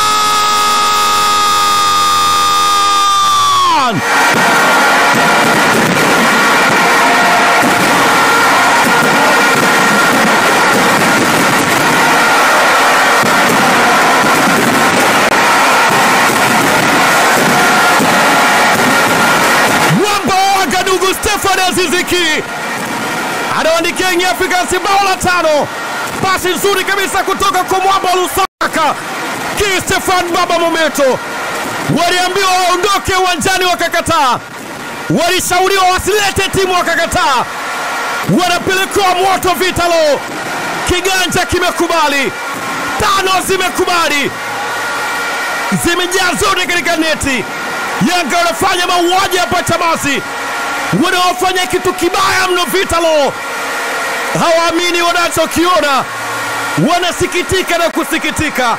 mwamba wa Wagadugu Stefan Aziziki anawandikia Young Africans bao la tano. Pasi nzuri kabisa kutoka kwa mwamba wa Lusaka ki Stefan Baba Mometo. Waliambiwa waondoke uwanjani wakakataa, walishauriwa wasilete timu wakakataa, wanapelekewa moto Vitalo. Kiganja kimekubali, tano zimekubali, zimejaa zote katika neti. Yanga wanafanya mauaji hapa Chamazi, wanaofanya kitu kibaya mno Vitalo. Hawaamini wanachokiona, wanasikitika na kusikitika.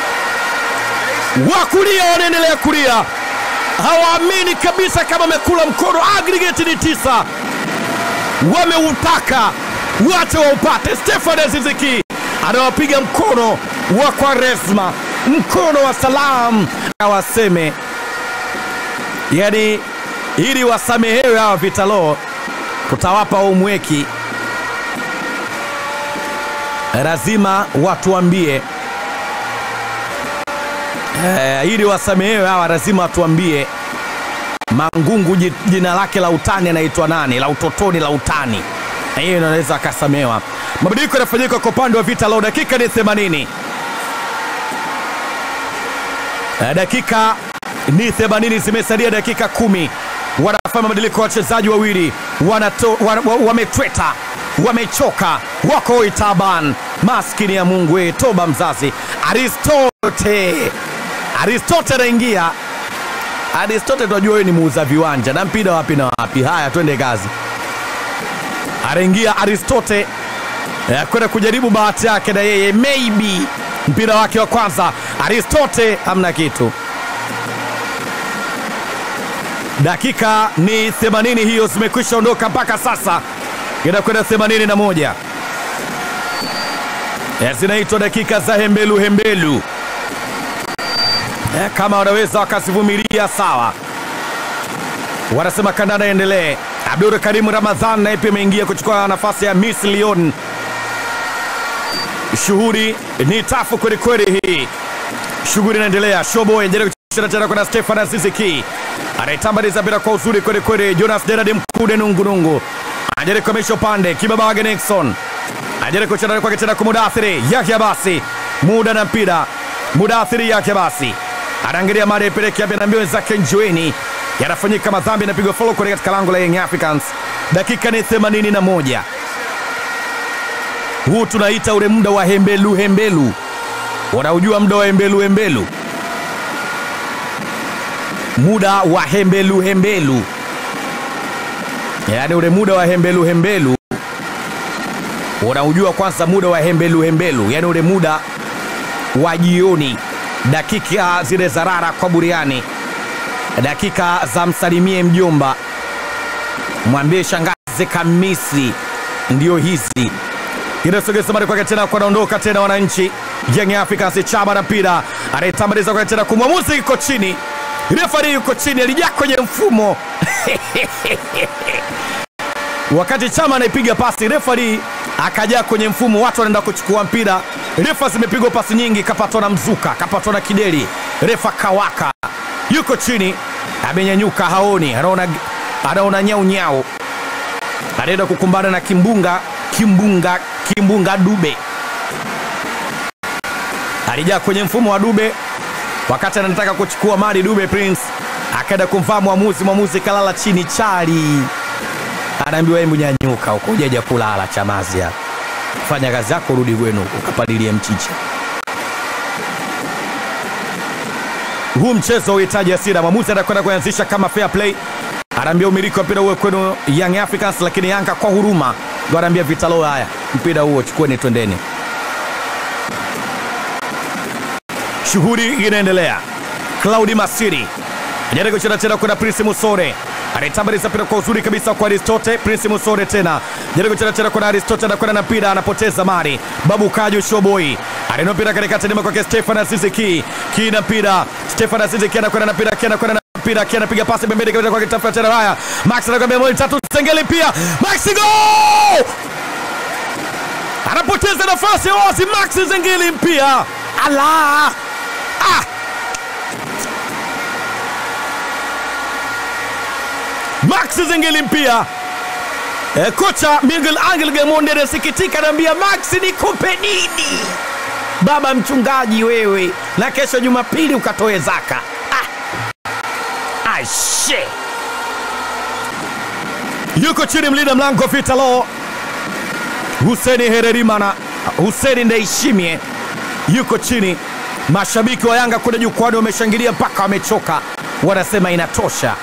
Wakulia wanaendelea kulia, hawaamini kabisa kama wamekula mkono. Aggregate ni tisa, wameutaka wache waupate. Stefan Aziziki anawapiga mkono wa Kwaresma, mkono wa salamu, awaseme yani ili wasamehewe hawa Vitalo, kutawapa umweki, lazima watuambie eh, ili wasamehewe hawa lazima watuambie Mangungu ji- jina lake la utani anaitwa nani, la utotoni la utani, na hiyo inaweza akasamehewa. Mabadiliko yanafanyika kwa upande wa Vitalo, dakika ni 80 Eh, dakika ni 80 zimesalia dakika kumi wanafanya mabadiliko ya wachezaji wawili wanato- wa- wa- wametweta wamechoka wako itaban maskini ya mungu we toba mzazi aristote aristote anaingia aristote tunajua huyu ni muuza viwanja na mpira wapi na wapi haya twende kazi anaingia aristote eh, kwenda kujaribu bahati yake na yeye maybe mpira wake wa kwanza aristote hamna kitu dakika ni 80 hiyo zimekwisha ondoka mpaka sasa inakwenda 81 Eh, zinaitwa dakika za hembelu hembelu Eh, kama wanaweza wakazivumilia sawa wanasema kandanda endelee abdul karimu ramadhan naye pia ameingia kuchukua nafasi ya miss leon shughuli ni tafu kwelikweli hii shughuli inaendelea shobo endelea kucheza tena kuna stefan aziziki anaitambaliza mpira kwa uzuri kwelikweli jonas derad mkude nungunungu anajaribu kuamisha upande kibabage nixon anajaribu kucheza kwake tena kwa mudathiri yake basi muda na mpira mudathiri yake basi anaangalia mada ipeleke apya na mbio zake njueni yanafanyika madhambi yanapigwa follow kule katika lango la Young Africans dakika ni 81 huu tunaita ule muda wa hembelu hembelu wanaujua muda wa hembelu hembelu muda wa hembelu hembelu yaani ule muda wa hembelu hembelu unaujua kwanza muda wa hembelu hembelu yaani ule muda wa jioni dakika zile za rara kwa buriani dakika za msalimie mjomba mwambie shangazi kamisi ndio hizi inasogeza mari kwake tena kwanaondoka tena wananchi Young Africans chama na mpira anaitambaliza kwake tena kumwamuzi yuko chini refari yuko chini alijaa kwenye mfumo wakati chama anaipiga pasi refari akajaa kwenye mfumo watu wanaenda kuchukua mpira refa zimepigwa pasi nyingi kapatwa na mzuka kapatwa na kideli refa kawaka yuko chini amenyanyuka haoni anaona anaona nyau nyau, anaenda kukumbana na kimbunga kimbunga kimbunga Dube. Alijaa kwenye mfumo wa Dube wakati anataka kuchukua mali Dube Prince akaenda kumvaa mwamuzi, mwamuzi kalala chini chali, anaambiwa hebu nyanyuka huko, hujaja kulala Chamazi hapa, fanya kazi yako, rudi kwenu huko ukapalilie mchicha. Huu mchezo uhitaji hasira. Mwamuzi anakwenda kuanzisha kama fair play, anaambia umiliki wa mpira uwe kwenu Young Africans, lakini Yanga kwa huruma ndo anaambia Vitalo, haya mpira huo chukueni, twendeni. Shughuli inaendelea. Claudi Masiri ajaribu kucheza tena kwenda Prince Musore anaitambaliza mpira kwa uzuri kabisa kwa Aristote. Prince Musore tena jaribu kucheza tena kwenda Aristote, anakwenda na mpira, anapoteza mari. Babu Kaju Showboy anaino mpira katikati, nyuma kwake Stefan Aziziki ki na mpira. Stefan Aziziki anakwenda na mpira, ki anakwenda na mpira, ki anapiga pasi pembeni kabisa kwa kitafuta tena. Haya, Max anakwambia moja tatu, Sengeli pia Max go anapoteza nafasi ya wazi. Max Zengeli mpia ala ah! Max Zengeli mpia e, kocha Miguel Angel Gamonde anasikitika, anaambia Max nikupe nini baba mchungaji wewe, na kesho Jumapili ukatoe zaka ah! Aishe yuko chini mlinda mlango Vitalo Huseni Hererimana, Huseni Ndaishimie yuko chini. Mashabiki wa Yanga kule jukwani wameshangilia mpaka wamechoka, wanasema inatosha.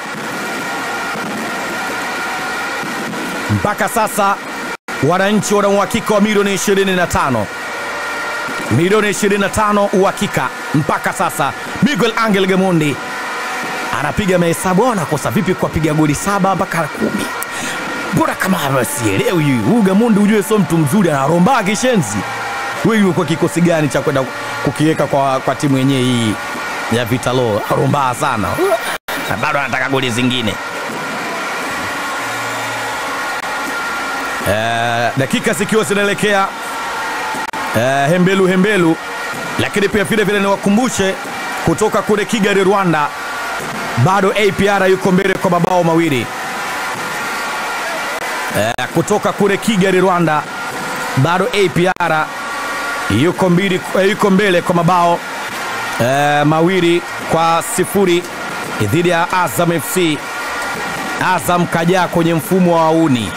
Mpaka sasa wananchi wana uhakika wa milioni 25, milioni 25 uhakika mpaka sasa. Miguel Angel Gamondi anapiga mahesabu, au anakosa vipi kuwapiga goli saba mpaka kumi? Mbona kama sielewi huyu Gamondi, ujue sio mtu mzuri, anarombaa kishenzi. Wewe kwa kikosi gani cha kwenda kukiweka kwa, kwa timu yenyewe hii ya Vitalo? Arombaa sana na bado anataka goli zingine. Eh, dakika zikiwa zinaelekea eh, hembelu hembelu, lakini pia vile vile niwakumbushe kutoka kule Kigali Rwanda, bado APR yuko mbele kwa mabao mawili eh, kutoka kule Kigali Rwanda, bado APR yuko, mbili, yuko mbele kwa mabao eh, mawili kwa sifuri dhidi ya Azam FC. Azam kajaa kwenye mfumo wa wauni.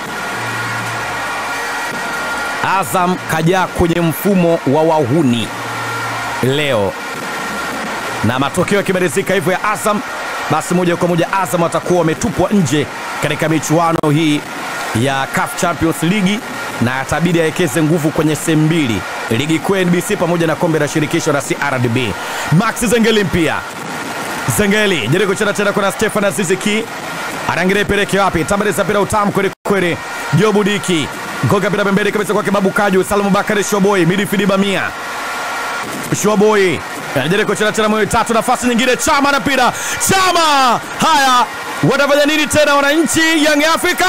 Azam kajaa kwenye mfumo wa wahuni leo, na matokeo yakimalizika hivyo ya Azam, basi moja kwa moja Azam watakuwa wametupwa nje katika michuano hii ya CAF Champions League, na atabidi awekeze nguvu kwenye sehemu mbili, ligi kuu ya NBC pamoja na kombe la shirikisho la CRDB. Max Zengeli mpia Zengeli jaribu kucheza tena, kuna Stefan Aziziki anaangalia ipeleke wapi, tambaliza mpira utamu kweli kweli, Jobu Diki Ngoga mpira pembeni kabisa kwake Babu Kaju, Salamu Bakari Shoboi, midfield Bamia. Shoboi anajaribu kucheza tena moyo tatu, nafasi nyingine, Chama na mpira Chama. Haya, watafanya nini tena wananchi Young Africans?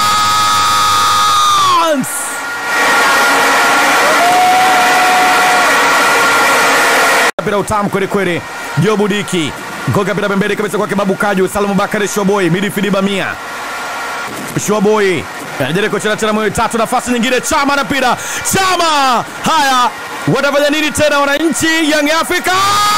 Mpira utamu kweli kweli, Jobu Diki Ngoga mpira pembeni kabisa kwake Babu Kaju, Salamu Bakari Shoboi, midfield Bamia. Shoboi anajaribu kucheza tena moyo tatu, nafasi nyingine, Chama na mpira Chama. Haya, watafanya nini tena wananchi Young Africans?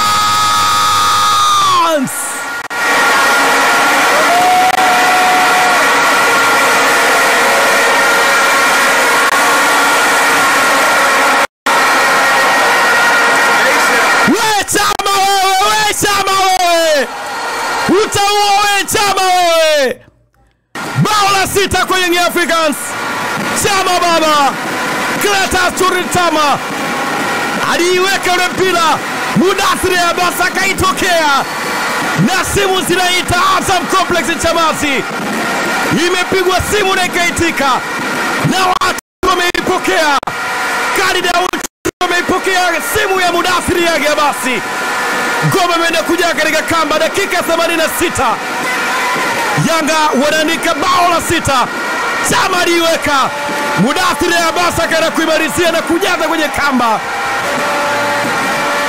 We Chama wewe, we Chama wewe, utaua we Chama wewe bao la sita kwa Young Africans. Chama baba Clatous Chama aliiweka ule mpira, Mudathiri Abbas akaitokea na simu zinaita Azam Complex Chamazi, imepigwa simu na ikaitika na watu wameipokea. Khalid Aucho wameipokea simu ya Mudathiri yake Abasi. Ngoma imeenda kujaa katika kamba, dakika 86 Yanga wanaandika bao la sita. Chama aliiweka, Mudathiri Abbas akaenda kuimalizia na kujaza kwenye kamba.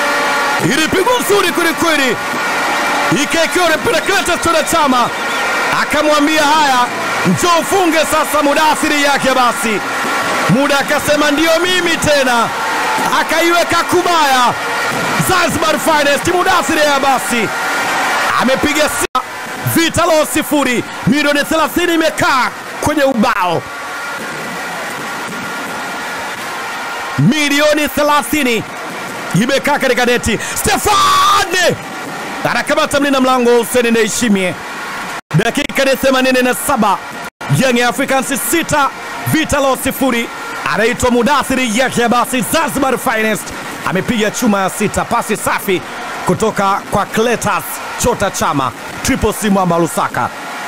Ilipigwa nzuri kwelikweli, ikaekewa na mpira Clatous Chama akamwambia haya, njoo ufunge sasa Mudathiri yake. Basi muda akasema ndiyo mimi tena, akaiweka kubaya. Zanzibar Finest Mudathiri ya basi amepiga sia Vitalo sifuri, milioni 30 imekaa kwenye ubao, milioni 30 imekaa katika neti. Stefan anakamata mlinda mlango Hussein Ndayishimiye. Dakika ni 87, Young Africans 6 Vitalo sifuri. Anaitwa Mudathiri Yahya basi Zanzibar Finest amepiga chuma ya sita, pasi safi kutoka kwa Cletus Chota Chama, Triple C Mwamba Lusaka.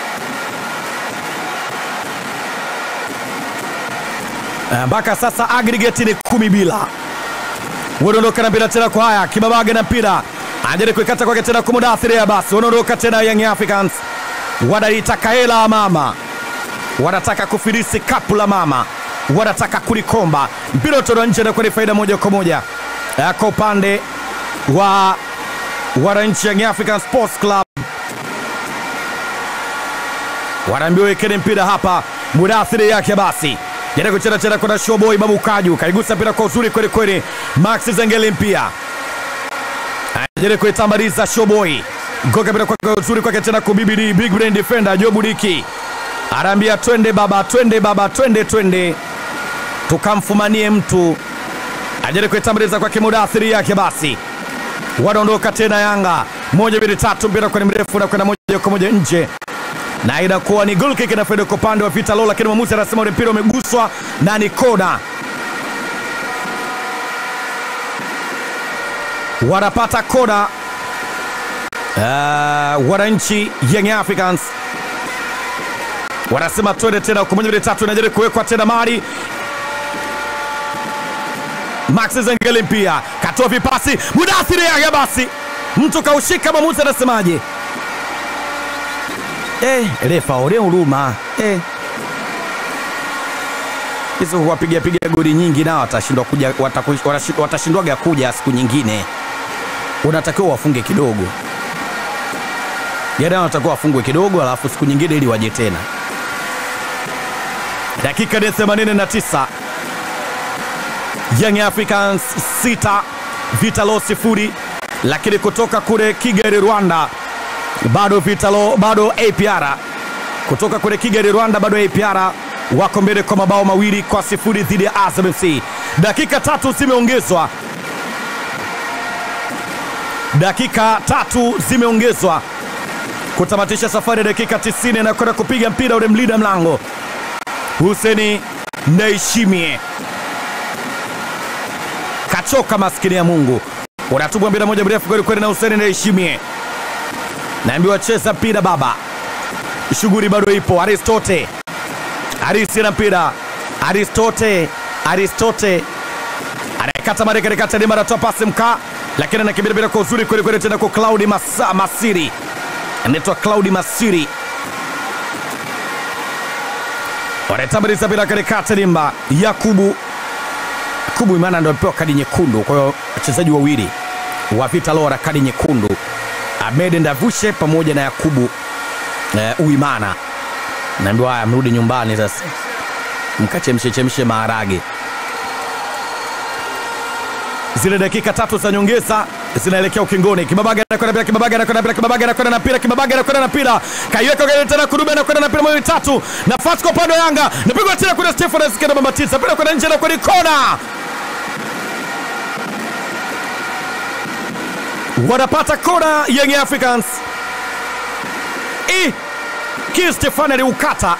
Mpaka sasa aggregate ni kumi bila. Wanaondoka na mpira tena kwa haya Kibabage na mpira anajaribu kuikata kwake tena kwa Mudathiri ya basi. Wanaondoka tena Young Africans, wanaitaka hela ya mama, wanataka kufirisi kapu la mama, wanataka kulikomba. Mpira utolewa nje na kwa faida moja kwa moja kwa upande wa wananchi Young African Sports Club wanaambiwa wekeni mpira hapa. Mudathiri yake basi jana kucheza cheza kwenda Showboy Babu Kaju kaigusa mpira kwa uzuri kweli kweli. Max Zengeli mpia jana kuitambaliza Showboy goka mpira kwa uzuri kwake tena kubibidi big brain defender Jobu Diki anaambia twende baba, twende baba, twende twende tukamfumanie mtu ajaribu kuitambaliza kwake Mudathiri yake basi wanaondoka tena Yanga moja mbili tatu, mpira kwani mrefu na kwenda moja kwa moja nje, na inakuwa ni goal kick na faida kwa upande wa Vitalo, lakini mwamuzi anasema ule mpira umeguswa na ni kona. Wanapata kona uh, wananchi Young Africans wanasema twende tena kwa moja mbili tatu, inajaribu kuwekwa tena mari Max Zengeli pia katoa vipasi Mudathiri Yahya basi mtu kaushika, mwamuzi anasemaje? Eh, refa ole huruma eh. Hizo wapiga piga goli nyingi nao watashindwa kuja, watashindwaga kuja siku nyingine. Unatakiwa wafunge kidogo, yaani wanatakiwa wafungwe kidogo, alafu siku nyingine ili waje tena. Dakika ni 89 Young Africans sita Vitalo sifuri, lakini kutoka kule Kigali Rwanda bado Vitalo bado APR kutoka kule Kigali Rwanda bado APR wako mbele kwa mabao mawili kwa sifuri dhidi ya Azam FC. Dakika tatu zimeongezwa, dakika tatu zimeongezwa kutamatisha safari ya dakika 90 na kwenda kupiga mpira ule mlinda mlango Huseni Ndayishimiye kachoka, maskini ya Mungu, unatupwa mpira moja mrefu kweli kweli na Huseni Ndayishimiye, naambiwa cheza mpira baba, shughuli bado ipo. Aristote Arisi na mpira Aristote Aristote anakata mare katikati, Neema anatoa pasi mkaa, lakini anakimbia bila kwa uzuri kweli kweli, tena kwa Claudi Masa, Masiri anaitwa Claudi Masiri wanaitambuliza bila katikati, Limba Yakubu Yakubu Imana ndio alipewa kadi nyekundu. Kwa hiyo wachezaji wawili wa Vitalo wana kadi nyekundu, Ahmed Ndavushe pamoja na Yakubu uh, Uimana. Naambiwa haya, mrudi nyumbani sasa, mkachemshe chemshe maharage. Zile dakika tatu za nyongeza zinaelekea ukingoni. Kibabaga anakwenda mpira, Kibabaga anakwenda mpira, Kibabaga anakwenda na mpira, Kibabaga anakwenda na mpira, kaiweka gari tena, Kurube anakwenda na mpira, mawili tatu, nafasi kwa upande wa Yanga, napigwa tena, kuna Stefan Asikenda Mambatisa, mpira kwenda nje na kwenye kona, wanapata kona Young Africans. I ki Stefan aliukata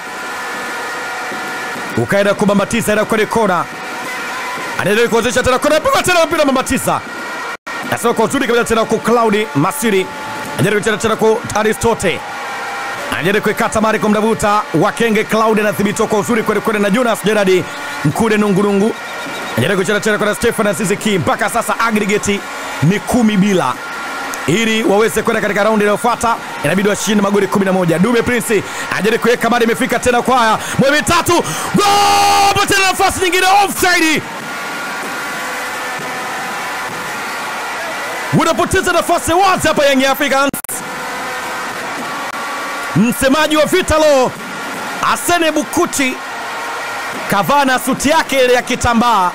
ukaenda kubambatiza, enda kwenye kona, anaendelea kuanzisha tena kona, pigwa tena mpira Mambatisa nasema kwa uzuri kabisa tena kwa Claudi Masiri anajaribu kucheza tena kwa Aristote anajaribu kuikata mari kwa mdavuta Wakenge. Claudi anadhibitiwa kwa uzuri kweli kweli na Jonas Gerard Mkude Nungurungu anajaribu kucheza tena kwa Stefan Aziziki. Mpaka sasa aggregate ni kumi bila, ili waweze kwenda katika raundi inayofuata inabidi washinde magoli 11. Dube Prince anajaribu kuweka mari, imefika tena kwa haya mwe mitatu, gol tena, nafasi nyingine offside unapoteza nafasi wazi hapa Young Africans. Msemaji wa Vitalo Asene Bukuti kavaa na suti yake ile ya kitambaa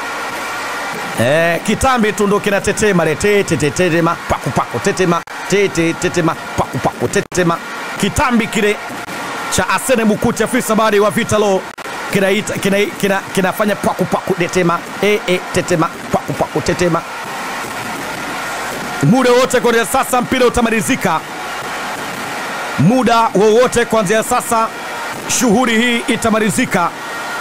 eh, kitambi tu ndo kinatetema le tete tetema paku paku tetema tete tetema paku paku tetema kitambi kile cha Asene Bukuti afisa habari wa Vitalo kinaita kina, kina, kinafanya paku paku tetema e, e, tetema paku paku tetema muda wote kuanzia sasa mpira utamalizika muda wowote kuanzia sasa shughuli hii itamalizika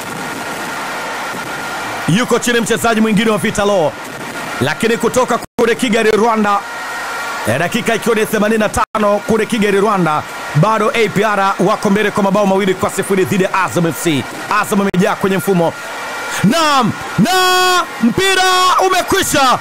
yuko chini mchezaji mwingine wa Vitalo, lakini kutoka kule Kigali Rwanda, eh, dakika ikiwa ni 85 kule Kigali Rwanda, bado APR wako mbele kwa mabao mawili kwa sifuri dhidi ya Azam FC. Azam imejaa kwenye mfumo naam, na mpira umekwisha.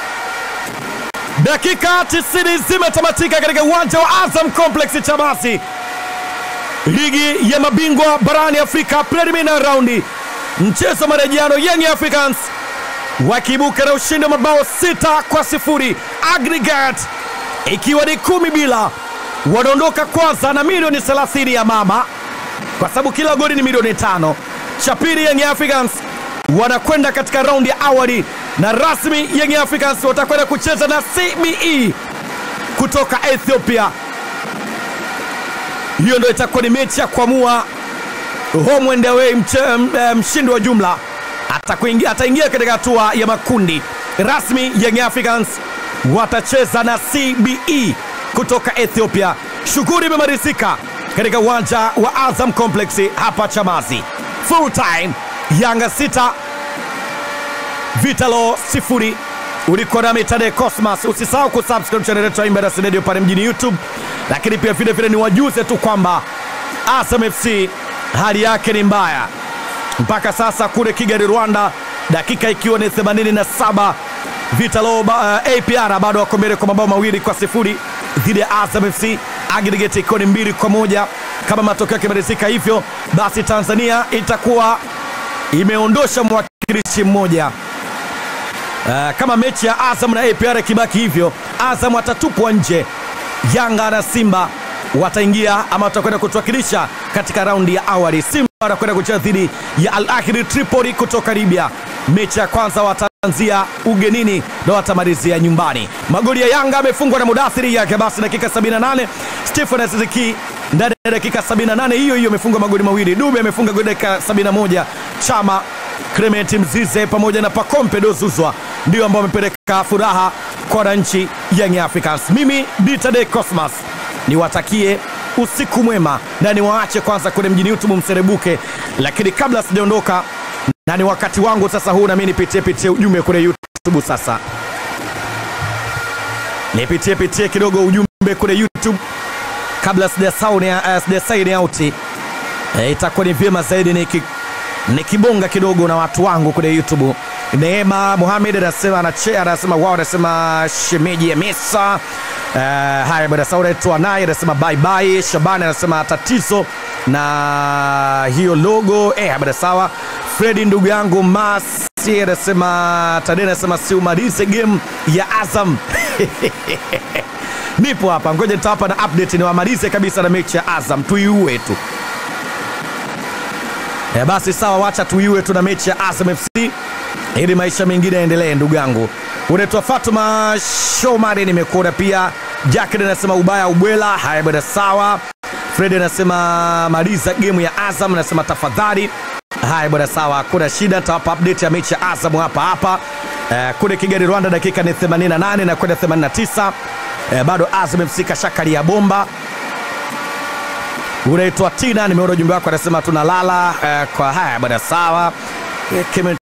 Dakika 90 zimetamatika katika uwanja wa Azam Complex Chamazi, ligi ya mabingwa barani Afrika preliminary raundi mchezo marejeano Young Africans wakiibuka na ushindi wa mabao sita kwa sifuri aggregate ikiwa ni kumi bila. Wanaondoka kwanza na milioni 30 ya mama, kwa sababu kila goli ni milioni tano. Cha pili, Young Africans wanakwenda katika raundi ya awali na rasmi Young Africans watakwenda kucheza na CBE kutoka Ethiopia. Hiyo ndio itakuwa ni mechi ya kuamua home and away. Mshindi wa jumla atakuingia ataingia katika hatua ya makundi rasmi. Young Africans watacheza na CBE kutoka Ethiopia. Shughuli imemalizika katika uwanja wa Azam Complex hapa Chamazi. Full time Yanga sita Vitalo sifuri. Ulikuwa nami Tade Cosmas. Usisahau kusubscribe channel yetu ya Imbeda Radio pale mjini YouTube, lakini pia vile vile niwajuze tu kwamba Azam FC hali yake ni mbaya mpaka sasa kule Kigali Rwanda, dakika ikiwa ni 87 Vitalo uh, APR bado wako mbele kwa mabao mawili kwa sifuri dhidi ya Azam FC, aggregate ikiwa ni mbili kwa moja. Kama matokeo yakimalizika hivyo, basi Tanzania itakuwa imeondosha mwakilishi mmoja. Uh, kama mechi ya Azam na APR ikibaki hivyo, Azam atatupwa nje, Yanga na Simba wataingia ama watakwenda kutuwakilisha katika raundi ya awali. Simba wanakwenda kucheza dhidi ya Al Ahli Tripoli kutoka Libya. Mechi ya kwanza wataanzia ugenini na watamalizia nyumbani. Magoli ya Yanga amefungwa na Mudathiri yake basi dakika 78, Stephen Aziziki ndani ya dakika 78 hiyo hiyo amefunga magoli mawili. Dube amefunga goli dakika 71. Chama Clement Mzize pamoja na Pacome Dozuzwa ndio ambao wamepeleka furaha kwa wananchi Young Africans. Mimi Ditade Cosmas niwatakie usiku mwema na niwaache kwanza kule mjini YouTube mserebuke, lakini kabla sijaondoka, na ni wakati wangu sasa huu, nami nipitie pitie ujumbe kule YouTube. Sasa nipitie pitie kidogo ujumbe kule YouTube kabla sijasaini auti. E, itakuwa ni vyema zaidi niki nikibonga kidogo na watu wangu kule YouTube. Neema Muhamed anasema anache anasema wao anasema shemeji ya Mesa. Uh, haya bwana Saura tu naye anasema bye bye. Shabani anasema tatizo na hiyo logo eh, bwana sawa. Fredi ndugu yangu Masi anasema Tadena anasema si umalize game ya Azam nipo hapa, ngoja nitawapa na update niwamalize kabisa na mechi ya Azam tuiue tu. E, basi sawa, wacha tuiwe tuna mechi ya Azam FC ili maisha mengine yaendelee. Ndugu yangu unaitwa Fatuma Shomari, nimekuona pia. Jacket anasema ubaya ubwela. Haya bwana, sawa. Fred anasema maliza gemu ya Azam, anasema tafadhali. Haya bwana, sawa, kuna shida, nitawapa update ya mechi ya Azam hapa hapa. E, kule Kigali Rwanda, dakika ni 88 na kwenda 89. E, bado Azam FC kashakali ya bomba unaitwa Tina, nimeona ujumbe wako, anasema tunalala. Uh, kwa haya bwana, sawa.